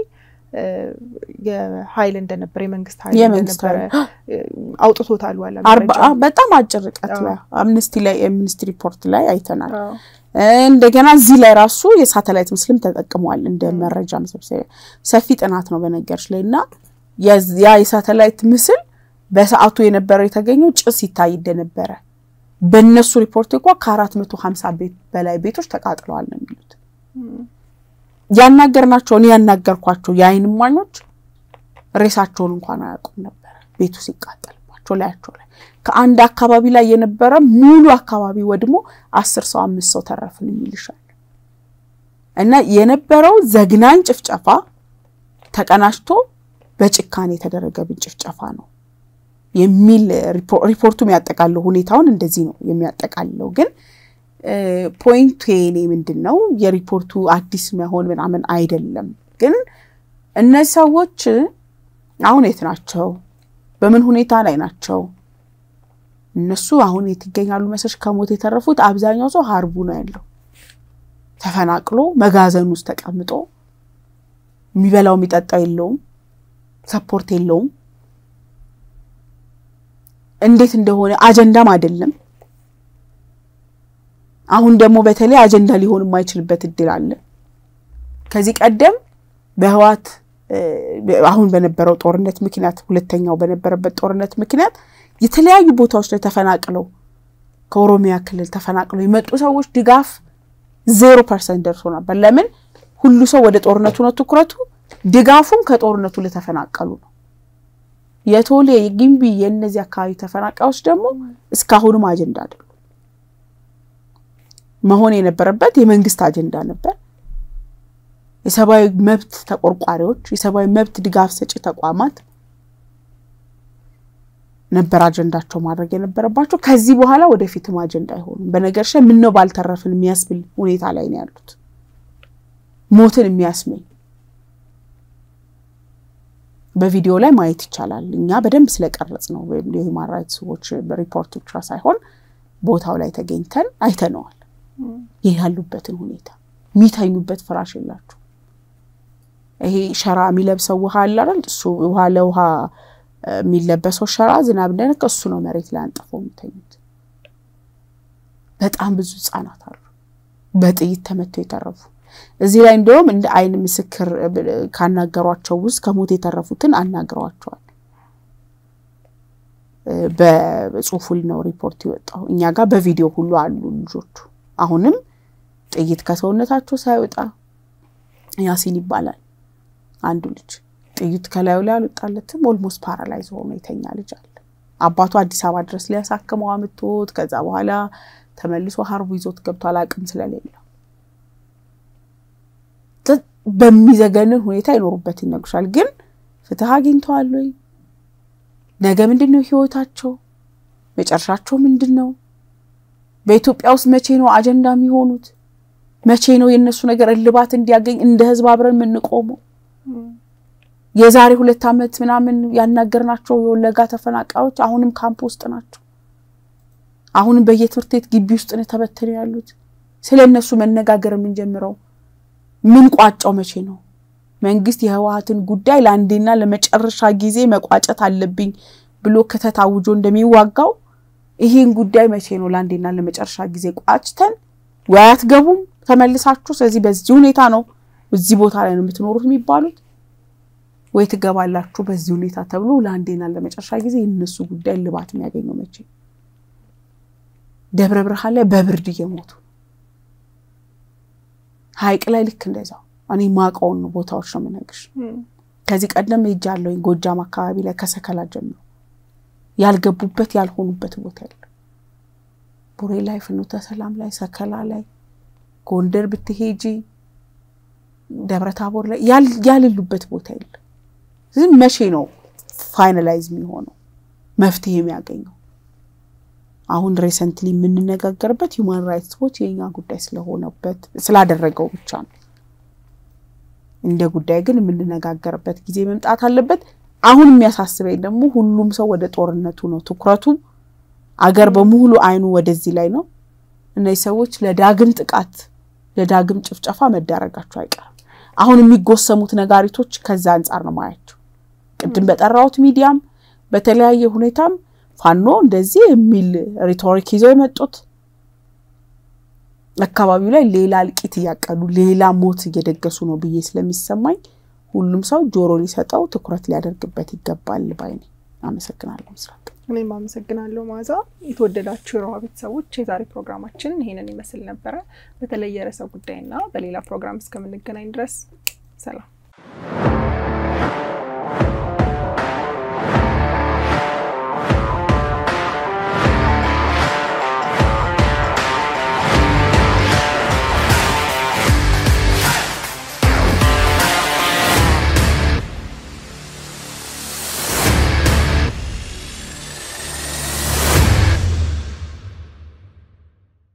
የሀይል እንደነበረ የመንግስት ሀይል እንደነበረ አውጥቶታል። ዋላ በጣም አጭር ርቀት ላይ አምነስቲ ላይ የአምነስቲ ሪፖርት ላይ አይተናል። እንደገና እዚህ ላይ ራሱ የሳተላይት ምስልም ተጠቅመዋል እንደ መረጃ መሰብሰቢያ። ሰፊ ጥናት ነው በነገሮች ላይ እና ያ የሳተላይት ምስል በሰዓቱ የነበረው የተገኘው ጭስ ይታይ እንደነበረ በእነሱ ሪፖርት እንኳ ከአራት መቶ ሀምሳ ቤት በላይ ቤቶች ተቃጥለዋል ነው የሚሉት። ያናገርናቸው እኔ ያናገርኳቸው የአይን እማኞች ሬሳቸውን እንኳን አያውቁም ነበረ ቤቱ ሲቃጠልባቸው ላያቸው ላይ ከአንድ አካባቢ ላይ የነበረ ሙሉ አካባቢ ወድሞ አስር ሰው አምስት ሰው ተረፍን የሚልሻል እና የነበረው ዘግናኝ ጭፍጨፋ ተቀናጅቶ በጭካኔ የተደረገብን ጭፍጨፋ ነው የሚል ሪፖርቱ የሚያጠቃለው ሁኔታውን እንደዚህ ነው የሚያጠቃልለው። ግን ፖይንቱ የኔ ምንድን ነው የሪፖርቱ አዲስ መሆን ምናምን አይደለም። ግን እነዚህ ሰዎች አሁን የት ናቸው? በምን ሁኔታ ላይ ናቸው? እነሱ አሁን የት ይገኛሉ መሰለሽ? ከሞት የተረፉት አብዛኛው ሰው ሀርቡ ነው ያለው ተፈናቅሎ መጋዘን ውስጥ ተቀምጦ የሚበላው የሚጠጣው የለውም፣ ሰፖርት የለውም። እንዴት እንደሆነ አጀንዳም አይደለም። አሁን ደግሞ በተለይ አጀንዳ ሊሆን የማይችልበት እድል አለ። ከዚህ ቀደም በህዋት አሁን በነበረው ጦርነት ምክንያት ሁለተኛው በነበረበት ጦርነት ምክንያት የተለያዩ ቦታዎች ላይ ተፈናቅለው ከኦሮሚያ ክልል ተፈናቅለው የመጡ ሰዎች ድጋፍ ዜሮ ፐርሰንት ደርሶ ነበር። ለምን? ሁሉ ሰው ወደ ጦርነቱ ነው ትኩረቱ። ድጋፉም ከጦርነቱ ለተፈናቀሉ ነው። የቶሌ የጊምቢ የእነዚህ አካባቢ ተፈናቃዮች ደግሞ እስካሁንም አጀንዳ አይደሉም። መሆን የነበረበት የመንግስት አጀንዳ ነበር። የሰብአዊ መብት ተቆርቋሪዎች፣ የሰብአዊ መብት ድጋፍ ሰጪ ተቋማት ነበር አጀንዳቸው ማድረግ የነበረባቸው። ከዚህ በኋላ ወደፊትም አጀንዳ አይሆኑም። በነገር ላይ ምነው ባልተረፍን የሚያስብል ሁኔታ ላይ ነው ያሉት። ሞትን የሚያስመኝ በቪዲዮ ላይ ማየት ይቻላል። እኛ በደንብ ስለቀረጽ ነው የሂውማን ራይትስ ዎች ሪፖርት ብቻ ሳይሆን ቦታው ላይ ተገኝተን አይተነዋል። ይህ ያሉበትን ሁኔታ የሚተኙበት ፍራሽ የላቸው። ይሄ ሸራ የሚለብሰው ውሃ አለ አይደል? እሱ ውሃ ለውሃ የሚለበሰው ሸራ ዝናብ እንደነካ እሱ ነው መሬት ላይ አንጥፈው የሚተኙት። በጣም ብዙ ህጻናት አሉ በጥይት ተመተው የተረፉ። እዚህ ላይ እንደውም እንደ አይን ምስክር ካናገሯቸው ውስጥ ከሞት የተረፉትን አናግረዋቸዋል። በጽሁፉ ነው ሪፖርት የወጣው። እኛ ጋር በቪዲዮ ሁሉ አሉ ልጆቹ። አሁንም ጥይት ከሰውነታቸው ሳይወጣ ያሲን ይባላል አንዱ ልጅ ጥይት ከላዩ ላይ አልወጣለትም። ኦልሞስት ፓራላይዝ ሆኖ የተኛ ልጅ አለ። አባቱ አዲስ አበባ ድረስ ሊያሳክመው አምጥቶት ከዛ በኋላ ተመልሶ ሀርቡ ይዞት ገብቷል አቅም ስለሌለው በሚዘገንን ሁኔታ ይኖሩበት ይነግሩሻል። ግን ፍትህ አግኝተዋል ወይ? ነገ ምንድን ነው ህይወታቸው? መጨረሻቸው ምንድን ነው? በኢትዮጵያ ውስጥ መቼ ነው አጀንዳ የሚሆኑት? መቼ ነው የእነሱ ነገር እልባት እንዲያገኝ እንደ ህዝብ አብረን የምንቆመው? የዛሬ ሁለት ዓመት ምናምን ያናገርናቸው የወለጋ ተፈናቃዮች አሁንም ካምፕ ውስጥ ናቸው። አሁንም በየትምህርት ቤት ግቢ ውስጥ ነው ተበትነው ያሉት። ስለ እነሱ መነጋገር የምንጀምረው ምን ቋጫው መቼ ነው? መንግስት የህወሓትን ጉዳይ ለአንዴና ለመጨረሻ ጊዜ መቋጨት አለብኝ ብሎ ክተት አውጆ እንደሚዋጋው ይህን ጉዳይ መቼ ነው ለአንዴና ለመጨረሻ ጊዜ ቋጭተን ወይ አትገቡም ተመልሳችሁ። ስለዚህ በዚህ ሁኔታ ነው እዚህ ቦታ ላይ ነው የምትኖሩት የሚባሉት ወይ ትገባላችሁ በዚህ ሁኔታ ተብሎ ለአንዴና ለመጨረሻ ጊዜ የእነሱ ጉዳይ ልባት የሚያገኘው መቼ? ደብረ ብርሃን ላይ በብርድ እየሞቱ ሐይቅ ላይ ልክ እንደዛው እኔ ማውቀውን ቦታዎች ነው የምነግርሽ። ከዚህ ቀደም ሄጃለሁኝ ጎጃም አካባቢ ላይ ከሰከላ ጀምሮ ያልገቡበት ያልሆኑበት ቦታ የለም። ቡሬ ላይ፣ ፍኖተ ሰላም ላይ፣ ሰከላ ላይ፣ ጎንደር ብትሄጂ ደብረ ታቦር ላይ ያልሉበት ቦታ የለም። ዝም መቼ ነው ፋይናላይዝ የሚሆነው መፍትሄ የሚያገኘው? አሁን ሬሰንትሊ የምንነጋገርበት ሂውማን ራይትስ ዎች የኛ ጉዳይ ስለሆነበት ስላደረገው ብቻ ነው። እንደ ጉዳይ ግን የምንነጋገርበት ጊዜ መምጣት አለበት። አሁን የሚያሳስበኝ ደግሞ ሁሉም ሰው ወደ ጦርነቱ ነው ትኩረቱ። አገር በሙሉ አይኑ ወደዚህ ላይ ነው። እነዚህ ሰዎች ለዳግም ጥቃት ለዳግም ጭፍጨፋ መዳረጋቸው አይቀርም። አሁን የሚጎሰሙት ነጋሪቶች ከዛ አንጻር ነው ማያቸው። ቅድም በጠራሁት ሚዲያም በተለያየ ሁኔታም ፋኖ እንደዚህ የሚል ሪቶሪክ ይዘው የመጡት አካባቢው ላይ ሌላ እልቂት እያቀዱ ሌላ ሞት እየደገሱ ነው ብዬ ስለሚሰማኝ ሁሉም ሰው ጆሮ ሊሰጠው ትኩረት ሊያደርግበት ይገባል ባይ ነኝ። አመሰግናለሁ ምስራቅ። እኔም አመሰግናለሁ ማዛ። የተወደዳችሁ የሮሃ ቤተሰቦች የዛሬ ፕሮግራማችን ይሄንን ይመስል ነበረ። በተለየ ርዕሰ ጉዳይና በሌላ ፕሮግራም እስከምንገናኝ ድረስ ሰላም።